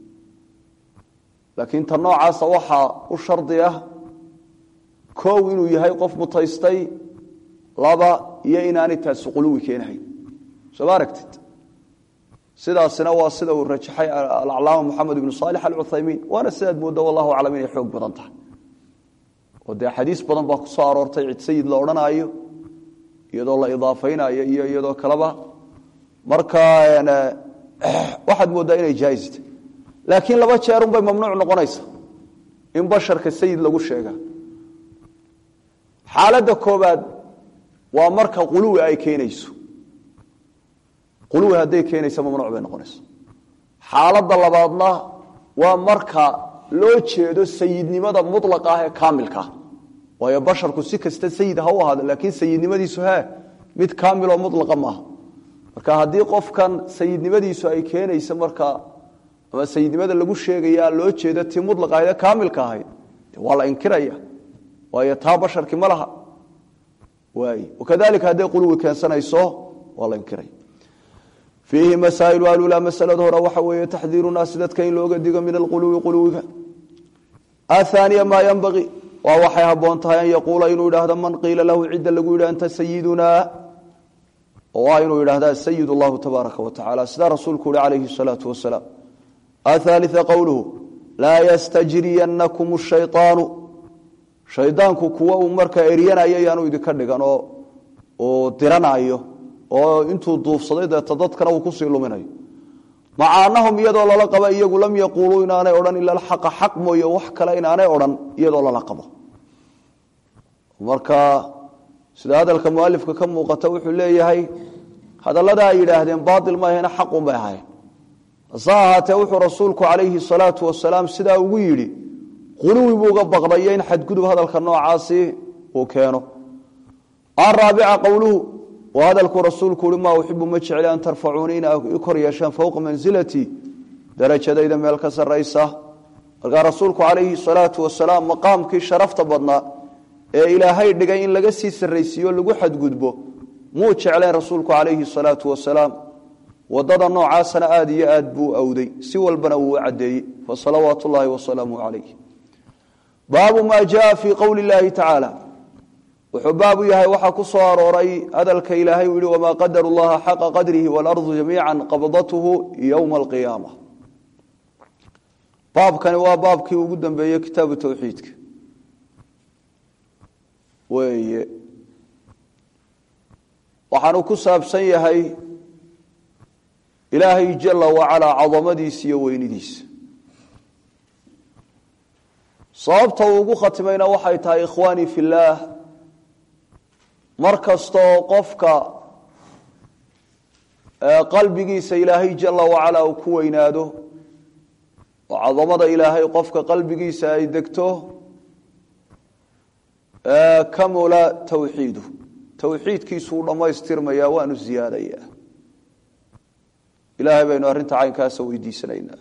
laakiin ta noocaasa waxaa u shardi ah koow inuu yahay qof mutaystay laba iyo inaanay taasi quluwi keenahayn soo ma aragtid sidaasina waa sida uu rajaxay alaclaama moxamed ibnu saalix alcuthaymiin waana sidaad moodda wallahu aclam inay xoog badan tahay oo dee xadiis badan baa ku soo aroortay cid sayid la odhanaayo iyadoo la idaafaynayo iyo iyadoo kaleba marka waxaad mooddaa inay jaaista laakiin laba jeerunbay mamnuuc noqonaysa in basharka sayid lagu sheega xaaladda koobaad waa marka quluwi ay keenayso quluwi hadday keenaysa mamnuuc bay noqonaysa xaaladda labaadna waa marka loo jeedo sayidnimada mulaqa ah ee kaamilkaa waayo basharku si kasta sayid ha u ahaado laakiin sayidnimadiisu he mid kaamiloo mulaqa maaha marka haddii qofkan sayidnimadiisu ay keenaysa marka ama sayidnimada lagu sheegaya loo jeedo tii mulaq ahayd ee kaamilka ahayd waa la inkiraya waayo taa basharkii ma laha waay wakadalika hadday quluwi keensanayso waa la inkiraya fiihi masaa'ilu alulaa masalada hore waxa weeye taxdiiru naasi dadka in looga digo min alquluwi quluwiga ahaaniya maa yanbagii waa waxay habboon tahay an yaquula inuu idhaahdo man qiila lahu cidda lagu yidhi anta sayidunaa waa inuu idhahda sayid allahu tabaaraka wa tacala sidaa rasuulku uhi calayhi salaatu wasalaam athaalia qowluhu laa yastajriyanakum shayطaanu shaydaanku kuwa uu markaa eryanayo yaanu idinka dhigan oo uu diranayo oo intuu duufsaday deeta dadkana uu kusii luminayo maca anahum iyadoo lala qaba iyagu lam yaquuluu inaanay odhan ila alxaqa xaq mooye wax kale inaanay odhan iyadoo lala qabo marka sida hadalka mualifka ka muuqata wuxuu leeyahay hadallada ay yidhaahdeen baail maahena xaqun bay ahayn hase ahaatee wuxuu rasuulku calayhi salaatu wasalaam sidaa ugu yidhi quluwi buu uga baqdayo in xadgudub hadalka noocaasi uu keeno araabica qowluhu waa hadalkuu rasuulku uhi maa uxibu ma jecli an tarfacuuni in i kor yeeshaan fowqa mansilatii darajadayda meel ka saraysa markaa rasuulku calayhi salaatu wasalaam maqaamkii sharafta badnaa ee ilaahay dhigay in laga sii sarraysiiyo lagu xadgudbo muu jeclayn rasuulku calayhi salaatu wasalaam wadada noocaasana aada iyo aad buu awday si walbana wuu u caddeeyey fasalawaatu ullaahi wasalaamu calayh baabu maa jaa fii qowli illaahi tacaala wuxuu baabu yahay waxaa ku soo arooray hadalka ilaahay uu yihi wamaa qadaru llaha xaqa qadrihi waalardu jamiica qabdatuhu yowma alqiyaama baabkani waa baabkii ugu dambeeyey kitaabu towxiidka weeye waxaanu ku saabsan yahay ilaahay jala wacalaa cadamadiisa iyo weynidiisa sababta uu ugu khatimayna waxay tahay ikhwaanii fi llaah mar kastaoo qofka qalbigiisa ilaahay jala wacalaa uu ku weynaado oo cadamada ilaahay qofka qalbigiisa ay degto kamula tawxiidu towxiidkiisuu dhammaystirmayaa waanu ziyaadayaa ilaahay baynu arrinta caynkaasa weydiisanaynaa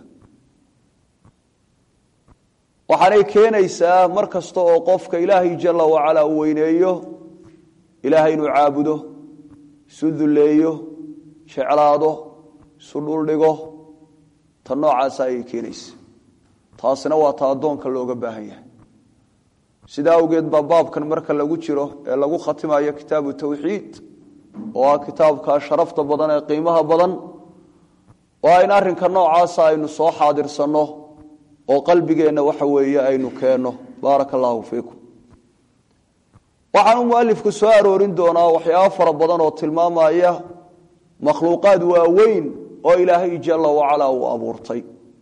waxaanay keenaysaa mar kasta oo qofka ilaahay jala wacalaa uu weyneeyo ilaahay inuu caabudo isu dulleeyo jeclaado isu dhuldhigo ta noocaasa ayay keenaysa taasina waa ta addoonka looga baahan yahay sidaa awgeed baa baabkan marka lagu jiro ee lagu khatimayo kitaabu towxiid oo ah kitaabka sharafta badan ee qiimaha badan waa in arrinka noocaasa aynu soo xaadirsanno oo qalbigeenna waxa weeye aynu keenno baaraka allaahu fiikum waxaanu mualifku soo aroorin doonaa waxyaabo fara badan oo tilmaamaya makhluuqaad waaweyn oo ilaahay jala wacalaa uu abuurtay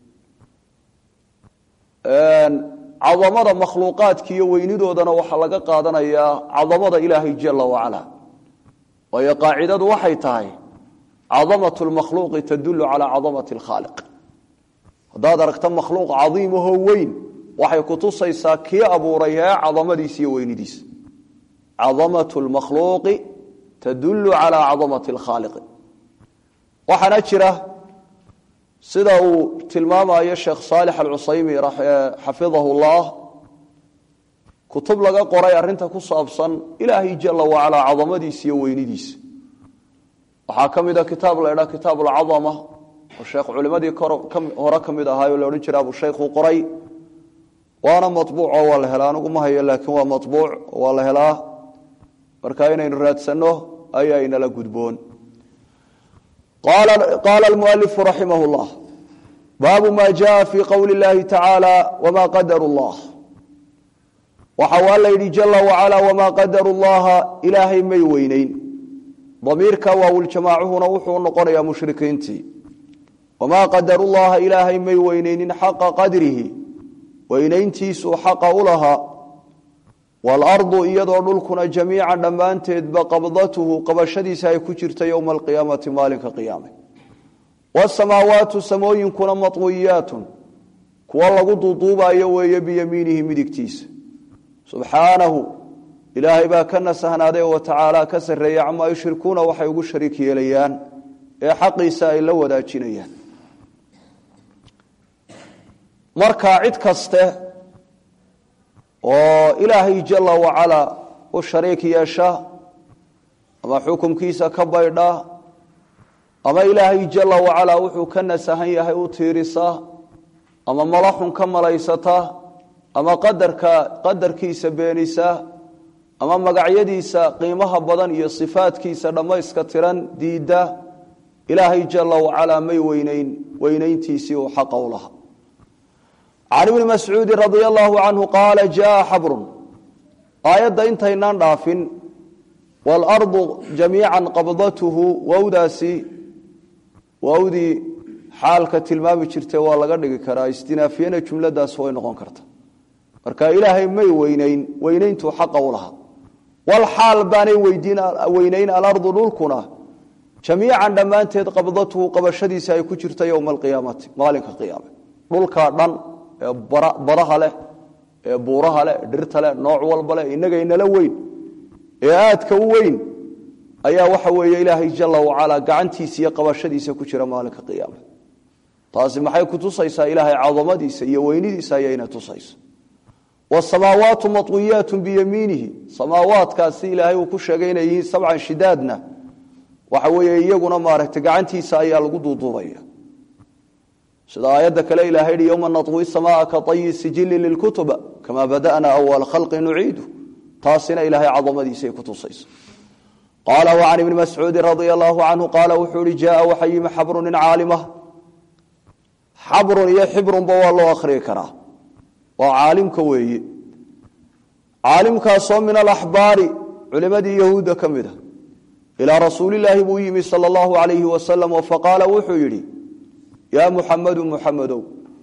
cadamada makhluuqaadka iyo weynidoodana waxaa laga qaadanayaa cadamada ilaahay jala wacalaa waayo qaacidadu waxay tahay cadamat lmakhluuqi tadulu calaa cadamati alkhaaliq haddaad aragto makhluuq cadiimahoo weyn waxay kutusaysaa kii abuuray ee cadamadiisa iyo weynidiisa cadamatu lmakhluuqi tadulu calaa cadamati alkhaaliqi waxaana jira sida uu tilmaamayo sheekh saalix alcusaymi xafidahu llah kutub laga qoray arinta ku saabsan ilaahay jala wacalaa cadamadiisa iyo weynidiisa waxaa ka mida kitaab la ydhaa kitaab alcadama oo sheekh culimadii hore ka mid ahaayo la odhan jira abushaykhu qoray waana mabuuco waa la helaa anigu ma hayo laakiin waa mabuuc waa la helaa marka inaynu raadsanno ayaynala gudboon qaala almualifu raximah llah baabu ma jaa fii qowli llahi tacaala wma qadaru llah waxa waa la yidhi jala wacala wamaa qadaru llaha ilaahay may weyneyn damiirka waawuljamaacuhuna wuxuu noqonayaa mushrikiintii wamaa qadaru llaha ilaahay may weyneynin xaqa qadrihi weynayntiisuu xaqa u lahaa waalardu iyadoo dhulkuna jamiican dhammaanteedba qabdatuhu qabashadiisa ay ku jirta yowma alqiyaamati maalinka qiyaame wasamaawaatu samooyinkuna matwiyaatun kuwa lagu duuduubayo weeye biyamiinihi midigtiisa subxaanahu ilaahay baa ka nasahnaaday wa tacaala ka sarreeya camaa yushrikuuna waxay ugu shariik yeelayaan ee xaqiisa ay la wadaajinayaan marka cid kaste oo ilaahay jala wacalaa u shariik yeesha ama xukumkiisa ka baydha ama ilaahay jala wacalaa wuxuu ka nasahan yahay u tiirisa ama malaxun ka malaysata ama qadarka qadarkiisa beenisa ama magacyadiisa qiimaha badan iyo sifaadkiisa dhammayska tiran diidda ilaahay jala wacalaa may weyneyn weynayntiisii uu xaqa u lahaa can ibni mascuudi radia allahu canhu qaala jaa xabrun aayadda intaynaan dhaafin waalardu jamiican qabdatuhu wowdaasi wowdii xaalka tilmaami jirtay waa laga dhigi karaa istinaafiyana jumladaas way noqon karta marka ilaahay may weyneyn weynayntuu xaqa u lahaa walxaal baanay weynayn alardu dhulkuna jamiican dhammaanteed qabdatuhu qabashadiisa ay ku jirta yowma alqiyaamati maalinka qiyaame dhulkaa dhan ee badaha leh ee buuraha leh dhirta leh nooc walba leh innagaynala weyn ee aadka u weyn ayaa waxa weeye ilaahay jala wacalaa gacantiisa iyo qabashadiisa ku jira maalinka qiyaame taasi maxay ku tusaysaa ilaahay cadamadiisa iyo weynidiisa ayayna tusaysa wasamaawaatu mawiyaatu biyamiinihi samaawaadkaasi ilaahay uu ku sheegay inay yihiin sabcan shidaadna waxa weeye iyaguna maaragtay gacantiisa ayaa lagu duuduubaya sida aayadda kale ilahay hi yowma naطwi samaa ka ayi sijili lilkutuba kama bada'na awala khalqi nuciidu taasina ilaahay cadamadiisay ku tusaysa qaala wacan ibni mascuudi radia allahu canhu qaala wuxuu ihi jaaa waxa yimi xabru nin caalima xabrun iyo xibrunba waa loo akhriyi karaa waa caalimka weeye caalimkaasoo min alaxbaari culimadii yahuudda ka mid a ilaa rasuulilaahi buu yimi sala allahu alayhi wasalam oo faqaala wuxuu yidhi yaa muxamadu muxamedow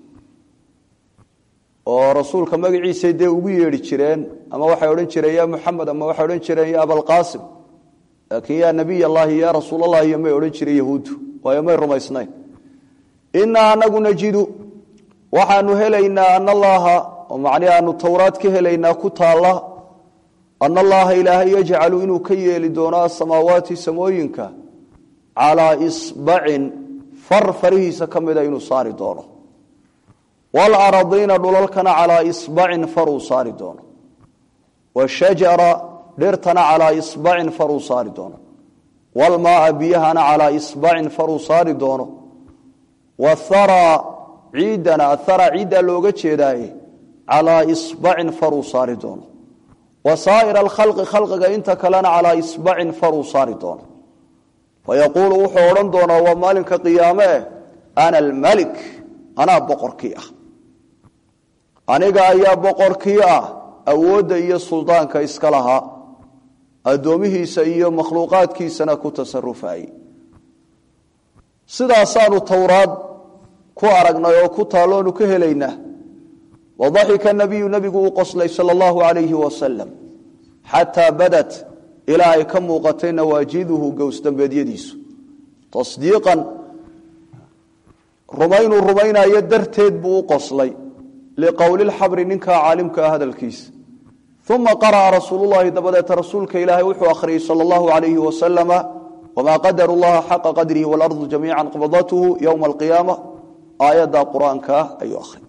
oo rasuulka magaciisay dee ugu yeedhi jireen ama waxay odhan jireen ya muxamed ama waxay odhan jireen ya abalqaasim laakiin yaa nabiy allahi ya rasuul allahi iyo may odhan jireen yahuuddu waayo may rumaysnayn inaa anagu najidu waxaanu helaynaa ana allaha oo macnihi aanu towraad ka helaynaa ku taalla ana allaha ilaahay yajcalu inuu ka yeeli doono asamaawaati samooyinka calaa isbacin far farihiisa ka mida inuu saari doono waalaradiina dhulalkana calaa isbacin faruu saari doono washajara dhirtana calaa isbacin faruu saari doono waalmaaa biyahana calaa isbacin faruu saari doono wathara ciidana athara ciiddaa looga jeedaaye calaa isbacin faruu saari doono wa saa'ira alkhalqi khalqiga inta kalena calaa isbacin faruu saari doono fayaquulu wuxuu odhan doonaa waa maalinka qiyaame eh ana almalik anaa boqorkii ah aniga ayaa boqorkii ah awoodda iyo suldaanka iska lahaa addoomihiisa iyo makhluuqaadkiisana ku tasarufayey sidaasaanu towraad ku aragnay oo ku taalloonu ka helaynaa wadaxika nabiyu nebigu uu qoslay sala allahu alayhi wasalam xataa badat ilaa ay ka muuqatay nawaajiduhu gowsdambeedyadiisu tasdiiqan rumaynuu rumaynayo darteed buu u qoslay liqowli lxabri ninkaa caalimka ah hadalkiisa uma qara'a rasuululahi dabadeeta rasuulka ilaahay wuxuu akhriyey sala allahu alayhi wasalama wamaa qadaru llaha xaqa qadrihi waalardu jamiica qabdatuhu yowma alqiyaama aayadda qur-aankaa ayuu ahriyay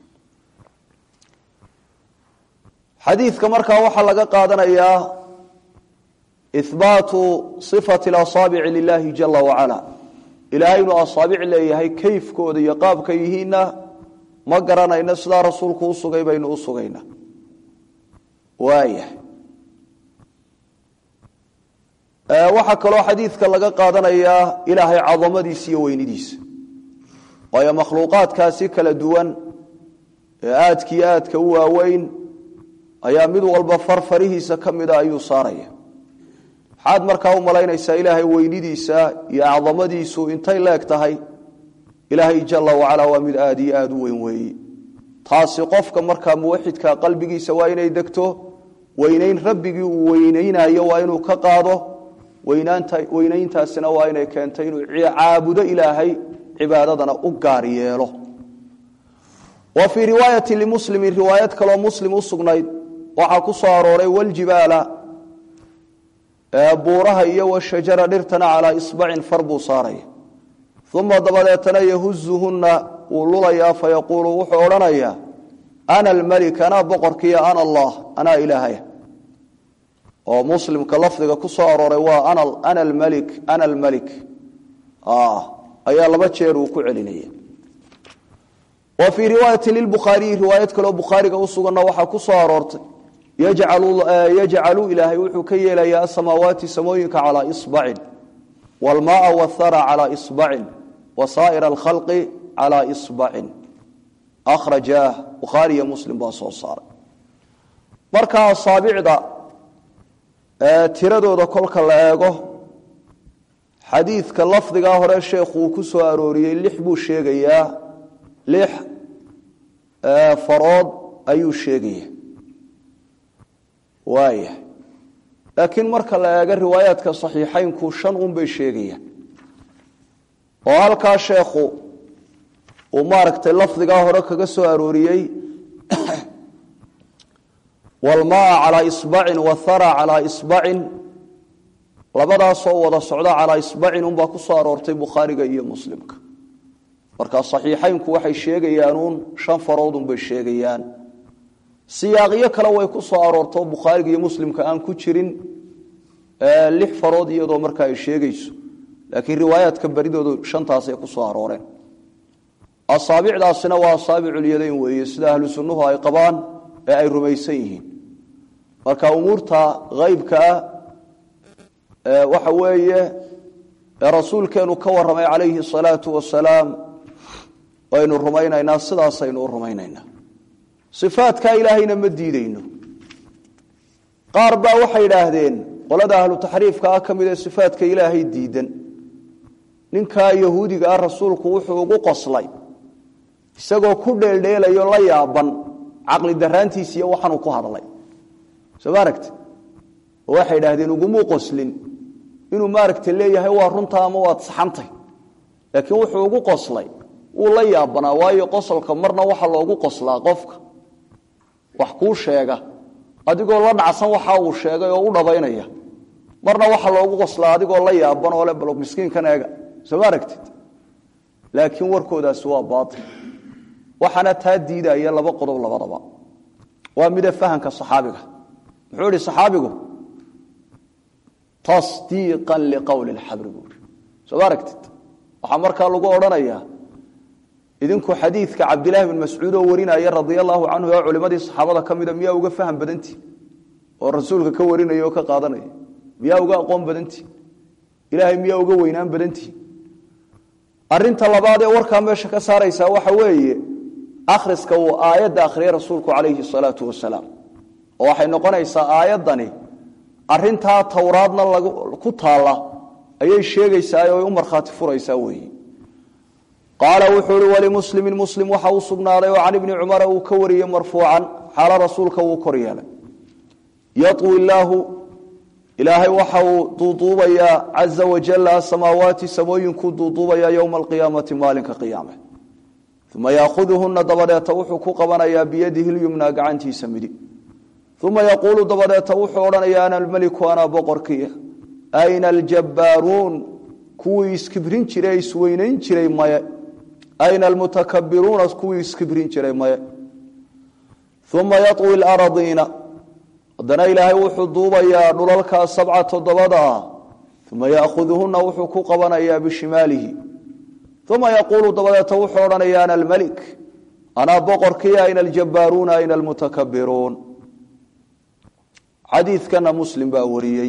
xadiidka markaa waxaa laga qaadanayaa ihbaatu sifati asaabici lilahi jala wacala ilaahay inuu asaabic leeyahay kayfkooda iyo qaabka yihiinna ma garanayno sidaa rasuulku u sugay baynu u sugayna waaya waxaa kaloo xadiidka laga qaadanayaa ilaahay cadamadiisa iyo weynidiisa waayo makhluuqaadkaasi kala duwan ee aadkiiyo aadka u waaweyn ayaa mid walba farfarihiisa ka mida ayuu saaraya maxaad markaa u malaynaysaa ilaahay weynidiisa iyo acdamadiisu intay leeg tahay ilaahay jala wacala waa mid aad iyo aada u weyn weeye taasi qofka markaa muwaxidka qalbigiisa waa inay degto weynayn rabbigii uu weynaynayo waa inuu ka qaado weynayntaasina waa inay keentay inuu caabudo ilaahay cibaadadana u gaar yeelo wa fii riwaayati limuslimin riwaayad kaloo muslim u sugnayd waxaa ku soo arooray waljibaala buuraha iyo washajara dhirtana calaa isbacin far buu saaraya uma dabadeetana yahuzuhunna wuu lulayaa fayaquulu wuxuu odhanayaa ana almelik anaa boqorkiiya ana allah anaa ilaahaya oo muslimka lafdiga ku soo arooray waa ana almelik ana almelik ayaa laba jeer uu ku celinaya wa fii riwaayati lilbukhaariyi riwaayad kaloo bukhaariga u suganna waxaa ku soo aroortay yajcalu ilaahay wuxuu ka yeelayaa asamaawaati samooyinka calaa isbacin waalmaaa wathara calaa isbacin wa saa'ira alkhalqi calaa isbacin akhrajaah bukhaari iyo muslim baa soo saaray marka asaabicda tiradooda kolka la eego xadiidka lafdigaa hore sheekhu uu ku soo arooriyey lix buu sheegayaa lix farood ayuu sheegaya waaya laakiin marka la eego riwaayaadka saxiixaynku shan un bay sheegayaan oo halkaa sheekhu uu maaragtay lafdigaa hore kaga soo arooriyey walmaa calaa isbacin wathara calaa isbacin labadaasoo wada socda calaa isbacin unbaa ku soo aroortay bukhaariga iyo muslimka marka saxiixaynku waxay sheegayaan uun shan farood unbay sheegayaan siyaaqyo kale way ku soo aroortoo bukhaariga iyo muslimka aan ku jirin lix farood iyadoo marka ay sheegayso laakiin riwaayaadka baridoodu shantaasay ku soo arooreen asaabicdaasina waa asaabiculyadayn weeye sida ahlu sunnuhu ay qabaan ee ay rumaysan yihiin marka umuurta haybka ah waxa weeye ee rasuulkeenu ka warramay calayhi asalaatu wasalaam waynu rumaynaynaa sidaasaynu u rumaynaynaa sifaadkaa ilaahayna ma diideyno qaar baa waxay idhaahdeen qolada ahlu taxriifka ah ka mid ee sifaadka ilaahay diidan ninkaa yahuudiga ah rasuulku wuxuu ugu qoslay isagoo ku dheeldheelayo la yaaban caqli daraantiis iyo waxaanuu ku hadlay soo ma aragti oo waxay idhaahdeen ugumuu qoslin inuu maaragta leeyahay waa runtaa ama waad saxantay laakiin wuxuu ugu qoslay wuu la yaabanaa waayo qosolka marna waxa loogu qoslaa qofka wax kuu sheega adigoo la dhacsan waxa uu sheegay oo u dhabaynaya marna waxa loogu qoslaa adigoo la yaaban oo le bal miskiinkan eega soo ma aragtid laakiin warkoodaasi waa baatil waxaana taa diidaya laba qodob labadaba waa mida fahamka saxaabiga muxuu ihi saxaabigu tasdiiqan liqowli lxabri buui soo ma aragtid waxaa markaa lagu odhanayaa idinku xadiidka cabdilaahi bin mascuud oo warinaya radia allahu canhu ee culimadii saxaabada ka mida miyaa uga faham badantii oo rasuulka ka warinaya oo ka qaadanaya miyaa uga aqoon badantii ilaahay miyaa uga weynaan badantii arinta labaad ee warkaa meesha ka saaraysaa waxa weeye akhriska uu aayadda akhriyay rasuulku calayhi salaatu wasalaam oo waxay noqonaysaa aayaddani arintaa towraadna ku taalla ayay sheegaysaa oo ay u markhaati furaysaa weeye qaala wuxuu uhi walimuslimin muslim waxa uu sugnaaday oo can ibni cumara uu ka wariyey marfuucan xaalo rasuulka wuu kor yeelay yawi illaahu ilaahay waxa uu duuduubayaa caza wajala asamaawaati samooyinkuu duuduubayaa yowma alqiyaamati maalinka qiyaame uma yaahuduhuna dabadeeta wuxuu ku qabanayaa biyadihi lyumna gacantiisa midig uma yaquulu dabadeeta wuxuu odhanayaa ana almeliku anaa boqorkiia ayna aljabbaaruun kuwii iskibrin jiray isweynayn jiray maye ayna almutakabiruuna kuwii iskibrin jiray maye uma yawi laradiina haddana ilaahay wuxuu duubayaa dhulalkaa sabca toddobadaa uma yaahuduhuna wuxuu ku qabanayaa bishimaalihi uma yaquulu dabadeeta wuxuu odhanaya ana almelik anaa boqorkii ayna aljabbaaruuna ayna almutakabiruun xadiidkana muslim baa wariyey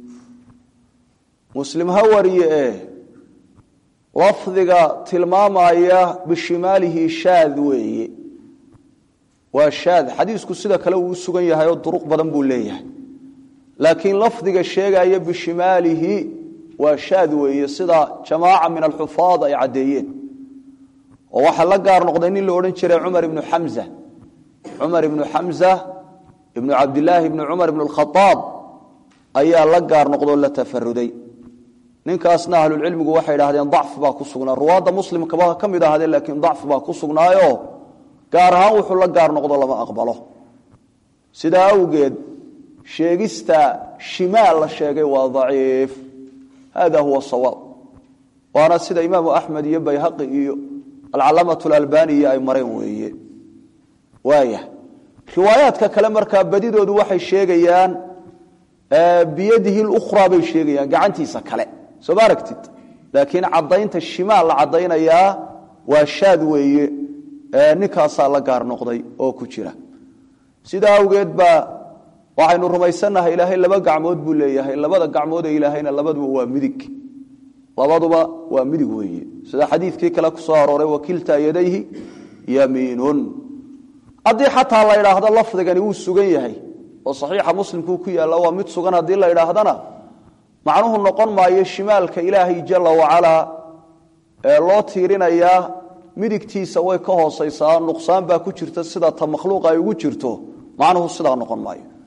muslim ha wariye e lafdiga tilmaamaya bishimaalihi shaad weeye waa shaad xadiisku sida kale uu u sugan yahay oo duruq badan buu leeyahay laakiin lafdiga sheegaya bishimaalihi waa shaad weeye sida jamaaca min alxufaad ay caddeeyeen oo waxaa la gaar noqday nin la odhan jiray cumar ibnu xamza cumar ibnu xamza ibnu cabdilaahi ibnu cumar ibnu alkhaaab ayaa la gaar noqdoo la tafaruday ninkaasna ahlulcilmigu waxay idhahdeen dacf baa ku sugnaa ruwaadda muslimkaba ka mid ahaadeen laakiin dacf baa ku sugnaayo gaar ahaan wuxuu la gaar noqdo lama aqbalo sidaa awgeed sheegista shimaal la sheegay waa daciif hada huwa sawaab waana sida imaamu axmed iyo bayhaqi iyo alcalaamatu alalbani iyo ay mareen weeye waaya riwaayaadka kale markaa badidoodu waxay sheegayaan biyadihi lukhraa bay sheegayaan gacantiisa kale soo ma aragtid laakiin caddaynta shimaal la caddaynayaa waa shaad weeye ninkaasaa la gaar noqday oo ku jira sidaa awgeed baa waxaynu rumaysannahay ilaahay laba gacmood buu leeyahay labada gacmood ee ilaahayna labaduba waa midig labaduba waa midig weeye sida xadiidkii kale ku soo arooray wakiltaa yadayhi yamiinun haddii xataa la idhaahdo lafdigani wuu sugan yahay oo saxiixa muslimkuu ku yaalla waa mid sugan haddii la idhaahdana macnuhu noqon maayo shimaalka ilaahay jala wacalaa ee loo tiirinayaa midigtiisa way ka hoosaysaa nuqsaan baa ku jirta sida ta makhluuqa ay ugu jirto macnuhu sidaa noqon maayo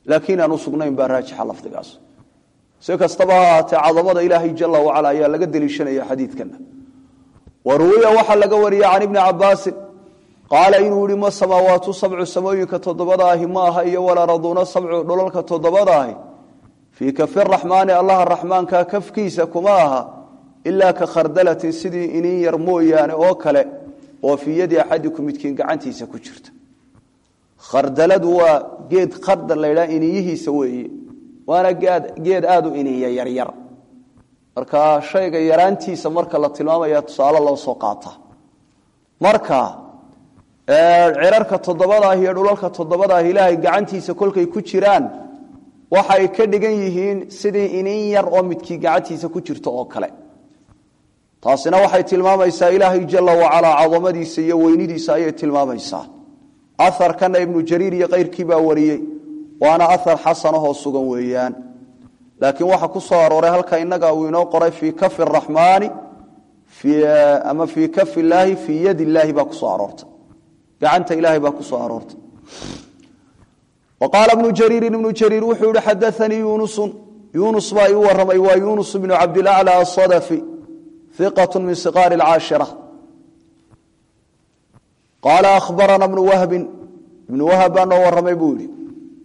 laakiin aan u sugnayn baa raajixa lafdigaas si kastaba ha ahaatee cadamada ilaahay jala wacala ayaa laga deliishanaya xadiidkana wa ruwiya waxaa laga wariyey can ibni cabaasin qaala inuu yihi ma samaawaatu sabcu samooyinka toddobada ahi ma aha iyo walaraduuna sabcu dhulalka toddobada ahi fii kafi raxmaani allaha raxmaanka kafkiisa kuma aha ilaa ka khardalatin sidii inin yar mooyaane oo kale oo fii yadi axadikum midkiin gacantiisa ku jirta khardaladu waa geed khardal la ydhaha iniyihiisa weeye waana geed aada u iniya yaryar marka shayga yaraantiisa marka la tilmaamaya tusaale loo soo qaata marka cirarka toddobadaah iyo dhulalka toddobadaah ilaahay gacantiisa kolkay ku jiraan waxay ka dhigan yihiin sidii inin yar oo midkii gacantiisa ku jirto oo kale taasina waxay tilmaamaysaa ilaahay jala wacalaa cadamadiisa iyo weynidiisa ayay tilmaamaysaa aharkana ibnu jariir iyo keyrkii baa wariyey waana ahar xasanahoo sugan weeyaan laakiin waxaa ku soo arooray halka inaga uu inoo qoray fii kafi raxmaani ama fii kafi illaahi fii yadi illaahi baa kusoo aroortay gacanta ilaahay baa kusoo aroortay wa qaala ibnu jariirin ibnu jariir wuxuu yihi xadaanii yunusun yunus baa ii waramay waa yunus bnu cabdilacla asadafi iqat min siqaari alcaashira qaala ahbarana bnu wahbin ibnu wahab baa noo waramay buu yihi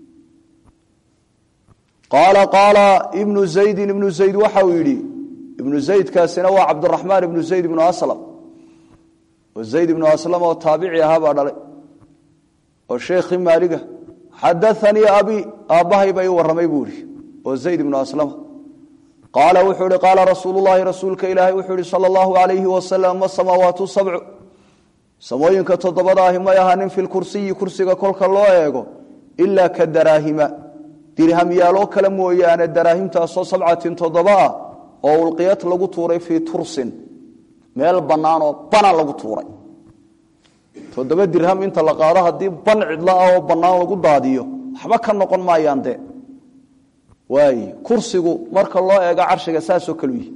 qaala qaala ibnu zaydin ibnu zayd waxa uu yidhi ibnu zaydkaasina waa cabdiraxmaan ibnu zayd ibnu aslam oo zayd ibnu aslam oo taabici ahaa baa dhalay oo sheekhii maaliga xadaanii abi aabbahay baa ii warramay buu ihi oo zayd ibnu aslama qaala wuxuu ihi qaala rasuulu llahi rasuulka ilaahay wuxuu ihi sala allahu alayhi wasalam ma samaawaatu sabcu samooyinka toddobada ahi may ahaanin fi lkursiyi kursiga kolka loo eego ilaa ka daraahima dirhamyaaloo kale mooyaane daraahimtaasoo sabcatin toddoba ah oo ulqiyad lagu tuuray fii tursin meel bannaan oo bana lagu tuuray toddoba dirham inta la qaado haddii ban cidlo ah oo bannaan lagu daadiyo waxba ka noqon maayaan dee waay kursigu marka loo eego carshiga saasoo kalu yihi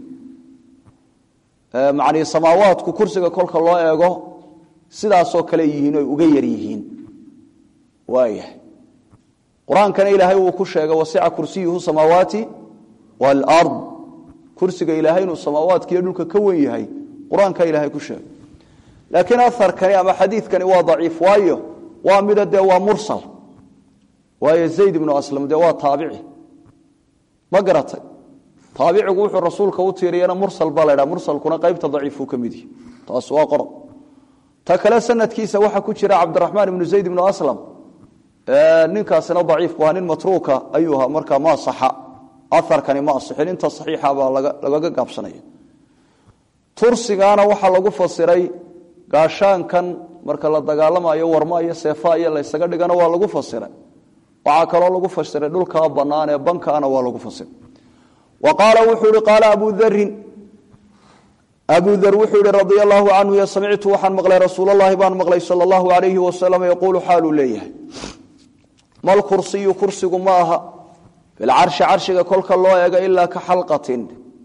macnii samaawaadku kursiga kolka loo eego sidaasoo kale yihiin oy uga yar yihiin waayahay qur-aankana ilaahay wuu ku sheegay wasica kursiyuhu samaawaati waalard kursiga ilaahay inuu samaawaadkiiyo dhulka ka wen yahay qur-aanka ilaahay ku sheegay laakiin aharkani ama xadiidkani waa daciif waayo waa mida dee waa mursal waayo zayd ibnu aslam dee waa taabici ma garatay taabicigu wuxuu rasuulka u tiiriyana mursal baa la ydhaha mursalkuna qaybta daciifuu ka mid yihi taas waa qodob ta kale sanadkiisa waxaa ku jira cabdiraxmaan ibnu zayd ibnu aslam ninkaasina daciif bu ahaa nin matruuka ayuu ahaa markaa ma asaxa aharkani ma asixin inta saxiixa baa lagaga gaabsanaya tursigaana waxaa lagu fasiray gaashaankan marka la dagaalamayo warma iyo seefa iyo laysaga dhigana waa lagu fasiray waxaa kaloo lagu fasiray dhulkaa bannaan ee bankaana waa lagu fasiray wa qaala wuxuu ihi qaala abu darin abu dar wuxuu yihi radia allahu canhu y samictu waxaan maqlay rasuulalahi baan maqlay sal allahu alayhi wasalam yaquulu xaaluu leeyahay mal kursiyu kursigu ma aha filcarshi carshiga kolka loo eego ilaa ka xalqatin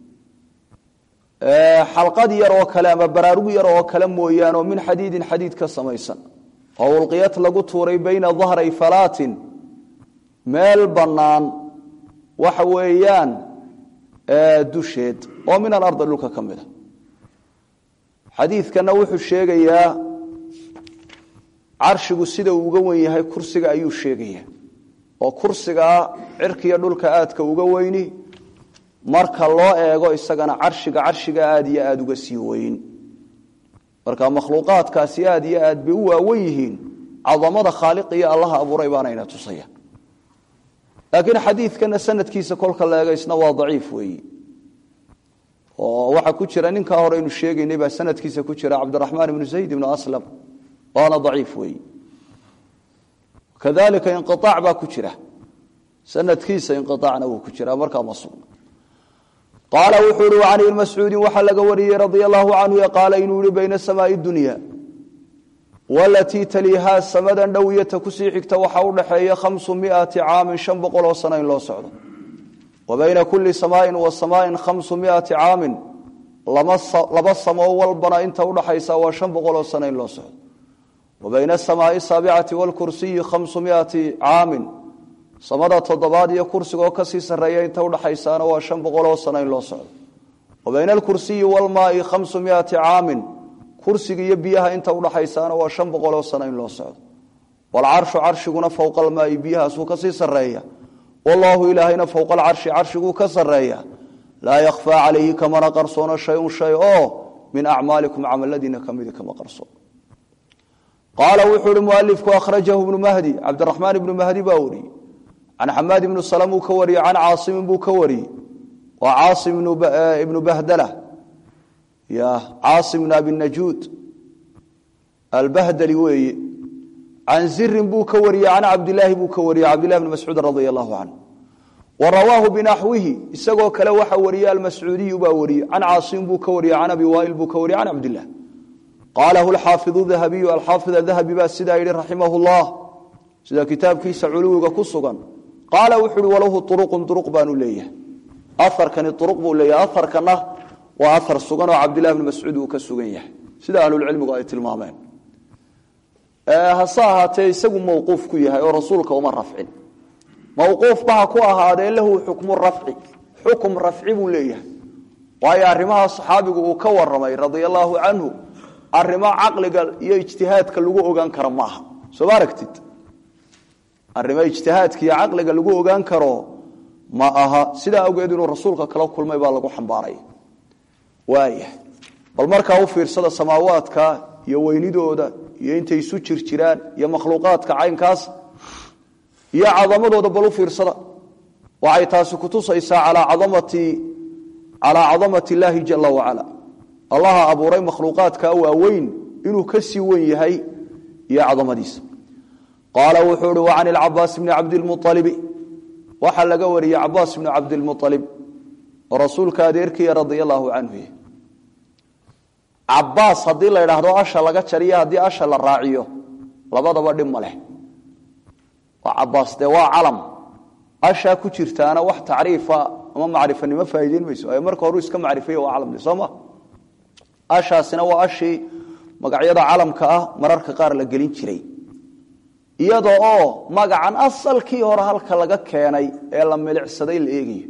xalqad yar oo kale ama baraarug yar oo kale mooyaan oo min xadiidin xadiid ka samaysan oo ulqiyad lagu tuuray bayna dahray falaatin meel bannaan waxa weeyaan dusheed oo min alardi dhulka ka mida xadiidkana wuxuu sheegayaa carshigu sida uu uga wen yahay kursiga ayuu sheegaya oo kursigaa cirkiya dhulka aadka uga weyni marka loo eego isagana carshiga carshiga aada iyo aada uga sii weyn marka makhluuqaadkaasi aada iyo aad bay u waawen yihiin cadamada khaaliq iyo allaha abuuray baanayna tusaya laakiin xadiidkana sanadkiisa kolka la eego isna waa daciif weeyi oo waxaa ku jira ninkaa hore aynu sheegaynay baa sanadkiisa ku jira cabdiraxmaan ibnu zayd ibnu aslam waana daciif weeyi kadalika inqiaac baa ku jira sanadkiisa inqiaacna wuu ku jira markaa ma sugna qaala wuxuu ihi can ibni mascuudin waxaa laga wariyey radia allahu canhu qaala inuu yihi bayna samaai dunya walatii taliihaa samadan dhowiyata kusii xigta waxaa udhaxeeya khamsu miati caamin shan boqol oo sano in loo socdo wa bayna kuli samaain wa samaain khamsu miati caamin laba samoo walbana inta udhaxaysa waa shan boqol oo sano in loo socdo wa bayna asamaai saabicati waalkursiyi khamsu miati caamin samada toddobaad iyo kursigaoo kasii sarreeya inta udhaxaysaana waa shan boqoloo sano in loo socdo wa bayna alkursiyi waalmaai khamsu miati caamin kursiga iyo biyaha inta udhaxaysaana waa shan boqoloo sano in loo socdo waalcarshu carshiguna fowqa almaai biyahaasuu kasii sarreeya wallaahu ilaahayna fowqa alcarshi carshiguu ka sarreeya laa yakhfaa calayhi kamana qarsoono shayun shay oo min acmaalikum camaladiina kamidi kama qarsoon qaala wuxuu ihi mualifku akhrajahu ibnu mahdi cabdiraxmaan ibnu mahdi baa wariyey can xamaad ibnu salm uu ka wariyey can caasimin buu ka wariyey waa caasim ibnu bahdala ya caasim ibnu abi najuud albahdali weeye can zirin buu ka wariyey can cabdilaahi buu ka wariyey cabdillahi bni mascuud radia allahu canhu wa rawaahu binaxwihi isagoo kale waxa wariyey almascuudiyu baa wariyey can caasim buu ka wariyey can abi waail buu ka wariyey can cabdilah qaalahu alxaafidu dahabiyu alxaafid adahabi baa sidaa yidhi raximah llah sida kitaabkiisa culuwiga ku sugan qaala wuxu uhi walahu uruqun uruq baanu leeyahay aarkani uruq buu leeyahay aarkana waa aar sugan oo cabdillahi bni mascuud uu ka sugan yahay sida ahlulcilmigu ay tilmaameen hase ahaatee isagu mawquuf ku yahay oo rasuulka uma rafcin mawquufba ha ku ahaadee lahu xukmu rafci xukum rafci buu leeyahay waayo arrimaha saxaabigu uu ka waramay radia allaahu canhu arrimo caqliga iyo ijtihaadka lagu ogaan karo maaha soo ma aragtid arrimo ijtihaadka iyo caqliga lagu ogaan karo ma aha sidaa awgeed inuu rasuulka kala kulmay baa lagu xambaaray waaya bal markaa u fiirsada samaawaadka iyo weynidooda iyo intay isu jir jiraan iyo makhluuqaadka caynkaas iyo cadamadooda bal u fiirsada waxay taasi kutusaysaa calaa cadamati calaa cadamati illaahi jala wacala allaha abuuray makhluuqaadka waaweyn inuu ka sii wen yahay iyo cadamadiisa qaala wuxuu uhi wa can ilcabaas bni cabdilmualibi waxaa laga wariyey cabaas bni cabdilmualib oo rasuulka adeerkiya radia allaahu canhu cabaas haddii la idhaahdo asha laga jariyo haddii asha la raaciyo labadaba dhib ma leh waa cabaas dee waa calam ashaa ku jirtaana wax tacriifa ama macrifanimo faa'iideyn mayso ay marka horu iska macrifaya waa calam de soo ma ashaasina waa ashii magacyada calamka ah mararka qaar la gelin jiray iyada oo magacan asalkii hore halka laga keenay ee la milicsaday la eegayo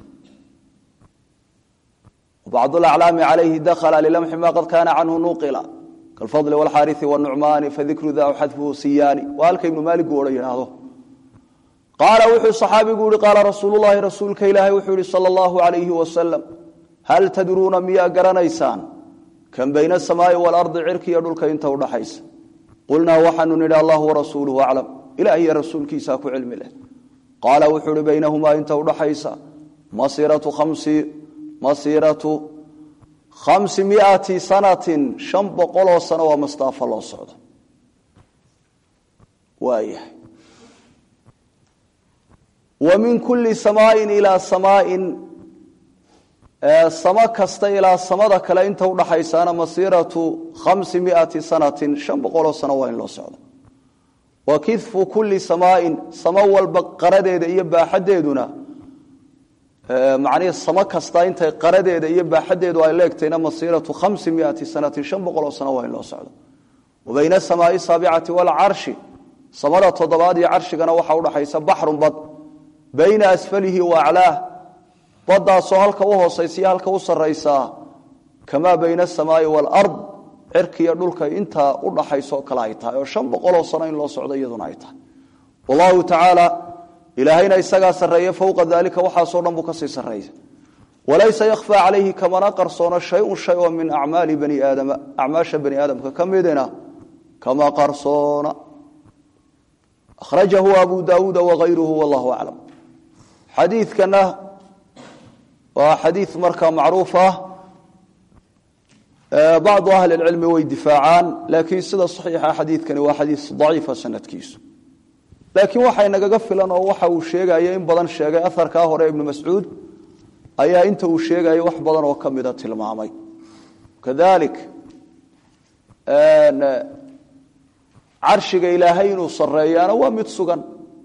bacd aclaami calayhi dakla lilamxi ma qad kaana canhu nuqila kalfadli wاlxaariثi wاnucmaani fadikru da xadfuhu siyaani waa halka ibnu maaligu odhan yidhaahdo qaala wuxuu صaxaabigu yihi qaala rasuulu lahi rasuulka ilaahay wuxuu yihi salى اllahu alayhi wasalam hal tadruuna miyaa garanaysaan kan bayna asamaai waalardi cirkiiyo dhulka inta udhaxaysa qulnaa waxaanu nidhi allah warasuuluhu aclam ilaah iyo rasuulkiisaa ku cilmi leh qaala wuxuu uhi baynahumaa inta udhaxaysa masiratu khamsi masiiratu khamsi miati sanatin shan boqoloo sano waa mastaafo loo socdo waayahay wa min kulli samaain ilaa samaain samo kasta ilaa samada kale inta udhaxaysaana masiiratu khamsi miati sanatin shan boqoloo sano waa in loo socdo wa kidfu kulli samaain samo walba qaradeeda iyo baaxadeeduna macnihii samo kasta intay qaradeeda iyo baaxadeedu ay leegtayna masiiratu khamsi miati sanatin shan boqoloo sano waa in loo socdo wa bayna asamaai saabicati waalcarshi samada toddobaad iyo carshigana waxaa udhaxaysa baxrun bad bayna asfalihi wa aclaah badaasoo halka u hoosaysiyo halka u saraysaa kamaa bayna asamaai waalard cirkiiyo dhulka intaa udhaxaysoo kale ay tahay oo shan boqoloo sano in loo socdo iyaduna ay tahay wallahu tacaala ilaahayna isagaa sarreeye fowqa daalika waxaasoo dhan buu kasii sarreeya walaysa yakhfaa calayhi kamana qarsoono shay-un shay oo min acmaali bani aadama acmaasha bani aadamka ka midina kama qarsoona akhrajahu abu daawuuda wagayruhu wallahu aclam xadiidkana waa xadiid markaa macruuf ah bacdu ahli lcilmi way difaacaan laakiin sida saxiixa xadiidkani waa xadiid daciifa sanadkiisu laakiin waxay nagaga filan oo waxa uu sheegaya in badan sheegay aharkaa hore ibnu mascuud ayaa inta uu sheegaya wax badan oo ka mida tilmaamay kadalik carshiga ilaahay inuu sareeyaana waa mid sugan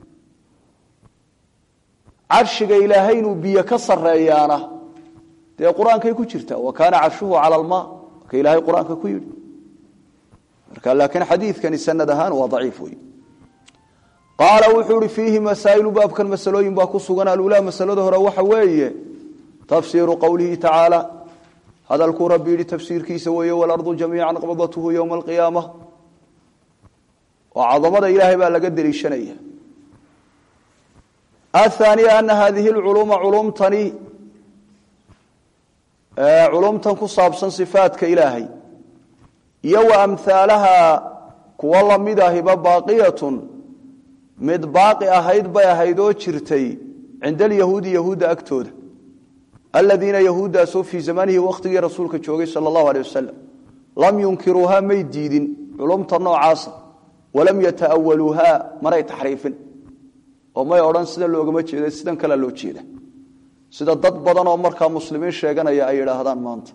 carshiga ilaahay inuu biyo ka sareeyaana dee qur-aankay ku jirtaa wa kaana carshuhu cala almaa ka ilaahay qur-aanka ku yidhi marka laakiin xadiidkani sanad ahaan waa daciif wey qaala wuxuu ihi fiihi masaa'ilu baabkan masalooyin baa ku sugan alulaa masalada hore waxa weeye tafsiiru qowlihi tacaala hadalkuu rabbi yidhi tafsiirkiisa weeye walardu jamiican qabdathu yowma alqiyaama oo cadamada ilaahay baa laga deliishanaya athaaniya ana hadihi lculuuma culumtani culumtan ku saabsan sifaadka ilaahay iyo wa amhaalaha kuwa lamid ahiba baaqiyatun mid baaqi ahayd bay ahayd oo jirtay cinda alyahuudi yahuudda agtooda aladiina yahuuddaasoo fii zamanihi wakhtigii rasuulka joogay sala allahu aleyh wasalam lam yunkiruuha may diidin culumta noocaasa walam yata'awaluuha manay taxriifin oo may odhan sida loogama jeeda sidan kalea loo jeeda sida dad badan oo markaa muslimiin sheeganaya ay yidhaahdaan maanta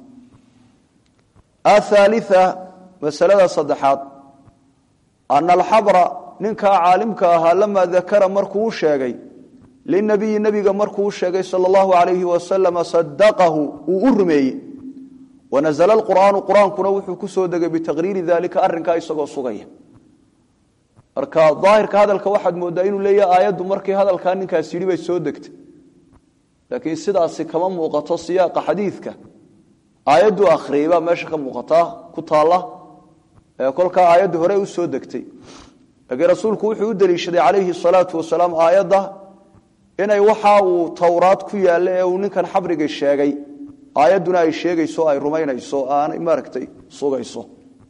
athaalia masalada saddexaad ana alxabra ninkaa caalimka ahaa lamaa dakara markuu u sheegay linabiyi nebiga markuu u sheegay sala allahu alayhi wasalama sadaqahu uu u rumeeyey wanazla lqur'aanu qur-aankuna wuxuu ku soo degay bitaqriiri dalika arrinkaa isagoo sugaya marka daahirka hadalka waxaad moodaa inuu leeyahay aayaddu markii hadalkaa ninkaas yidhi bay soo degtay laakiin sidaasi kama muuqato siyaaqa xadiidka aayaddu akhriyey baa meesha ka muuqataa ku taalla ee kolkaa aayaddu hore u soo degtay laakiin rasuulku wuxuu u deliishaday calayhi salaatu wasalaam aayadda inay waxa uu towraad ku yaalla ee uu ninkan xabriga sheegay aayadduna ay sheegayso ay rumaynayso aanay maaragtay sugayso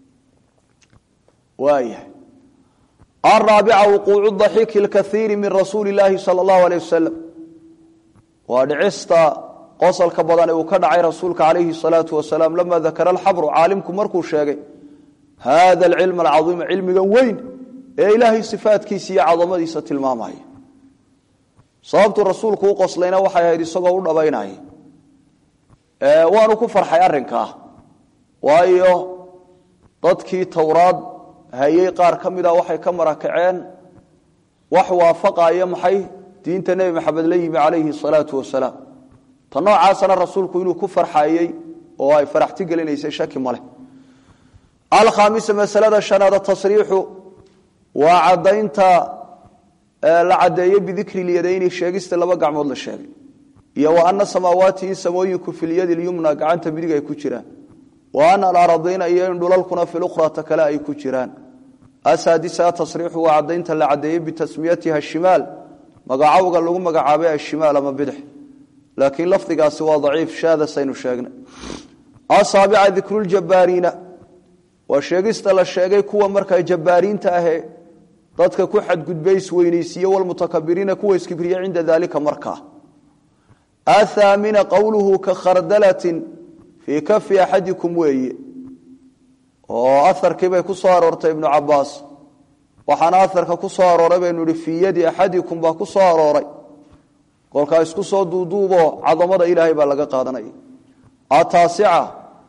waayahay araabica wuquucu daxiiki lkaiiri min rasuuli illaahi sala allahu aleyh wasalam waa dhicista qosalka badan ee uu ka dhacay rasuulka calayhi salaatu wasalaam lama dakara alxabru caalimku markuu sheegay hada alcilm alcaiima cilmigan weyn ee ilaahay sifaatkiisa iyo cadamadiisa tilmaamaya sababtuu rasuulku u qoslayna waxay ahayd isagoo u dhabaynaya waanu ku farxay arrinkaa waayo dadkii towraad hayey qaar ka mida waxay ka marakaceen wax waafaqaya maxay diinta nebi maxamed la yimi calayhi salaatu wasalaam ta noocaasana rasuulku inuu ku farxayey oo ay faraxti gelinaysay shaki maleh alkhaamisa masalada shanaad tasriixu waa cadaynta la cadeeye bidikri lyadayni sheegista laba gacmood la sheegay iyo wa ana samaawaati in samooyinku fi lyadi lyumna gacanta midig ay ku jiraan wa ana alaradiina iyo in dhulalkuna fi lukrata kale ay ku jiraan asaadisa tasriixu waa cadaynta la cadeeyey bitasmiyatiha shimaal magacowga lagu magacaabay ashimaal ama bidix laakiin lafdigaasi waa daciif shaadasaynu sheegnay asaabica dikruljabbaariina waa sheegista la sheegay kuwa markaa jabbaariinta ahee dadka ku xadgudbay isweynaysiiye walmutakabiriina kuwa iskibriye cinda daalika markaa athaamina qowluhu ka khardalatin fii kafi axadikum weeye oo aharkii bay ku soo aroortay ibnu cabaas waxaana aharka ku soo arooray baynu ihi fii yadi axadikum baa ku soo arooray kolkaa isku soo duuduubo cadamada ilaahay baa laga qaadanaya ataasica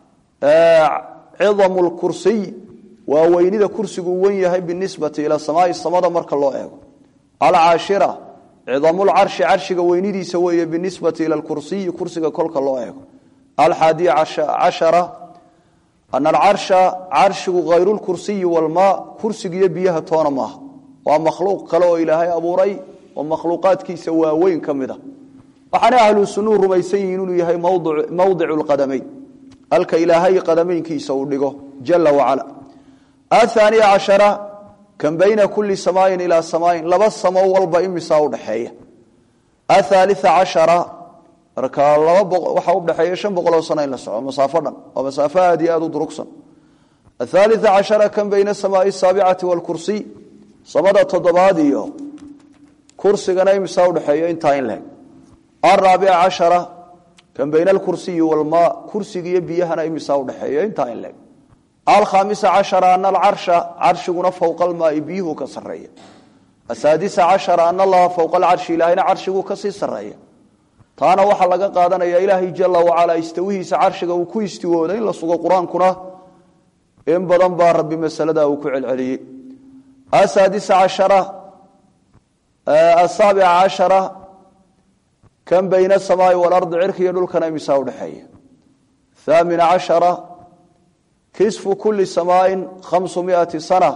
cidamu lkursiy waa weynida kursigu wen yahay binisbati ila samaai samada marka loo eego alcaashira cidamulcarshi carshiga weynidiisa weeye binisbati ila lkursiyi kursiga kolka loo eego alxaadiya cashara ana alcarsha carshigu hayru lkursiyi walmaa kursigiiyo biyaha toona maaha waa makhluuq kale oo ilaahay abuuray oo makhluuqaadkiisa waaweyn ka mid a waxaana ahlu sunnuu rumaysan yihiin inuu yahay mawdicu lqadamayn halka ilaahay qadameynkiisa uu dhigo jala wacala ahaaniya cashara kan bayna kuli samaayin ilaa samaayin laba samo walba imisaa udhaxeeya athaalia cashara marka laba waxaa udhexeeya shan boqoloo sano in la soco masaafo dhan waa masaafo aad iyo aad u durugsan athaalia cashara kan bayna samaai saabicati waalkursiy samada toddobaad iyo kursigana imisaa udhexeeya intaa in leeg araabica cashara kan bayna alkursiyi walmaa kursiga iyo biyahana imisaa udhexeeya intaa in leeg alkhamisa cashara ana alcarsha carshiguna fowqa almaai biyuhu ka sareeya asaadisa cashara ana allaha fowqa alcarshi ilaahayna carshiguu kasii sareeya taana waxaa laga qaadanaya ilaahay jala wacalaa istawihiisa carshiga uu ku istiwooda in la sugo qur-aankuna in badan baa rabbi masalada uu ku celceliyey asaadisa cashara asaabica cashara kan bayna asamaai waalardi cirka iyo dhulkana imisaa udhexeeya haamina cashara kisfu kuli samaain khamsu miati sana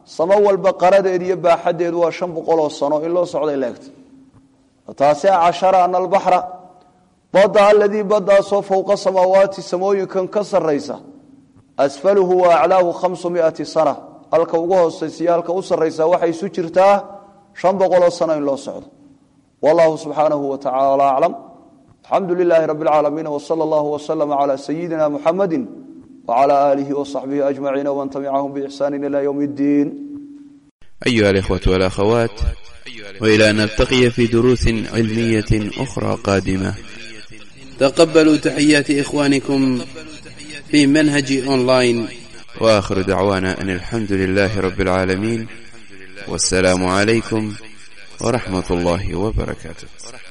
samo walba qaradeed iyo baaxadeedu waa shan boqoloo sano in loo socday leegta taasica cashara ana albaxra badda aladii baddaasoo fowqa samaawaati samooyinkan ka saraysa asfaluhu wa aclaahu khamsu miati sana halka ugu hoosaysiyo halka u saraysa waxay isu jirtaa shan boqoloo sano in loo socdo wallahu subxaanahu wa tacaala aclam alxamdu lilaahi rabi اlcaalamiin wsala allahu wslama cala sayidina muxamadi wcala aalihi wصaxbihi ajmaciin wman tabicahum bixsani ila ywm اddiin أيها الإخوة والأخوات وإلى أن نلتقي في دروس علمية أخرى قادمة تقبلوا تحيات إخوانكم في منهج أونلاين وآخر دعوانا أن الحمد لله رب العالمين والسلام عليكم ورحمة الله وبركاته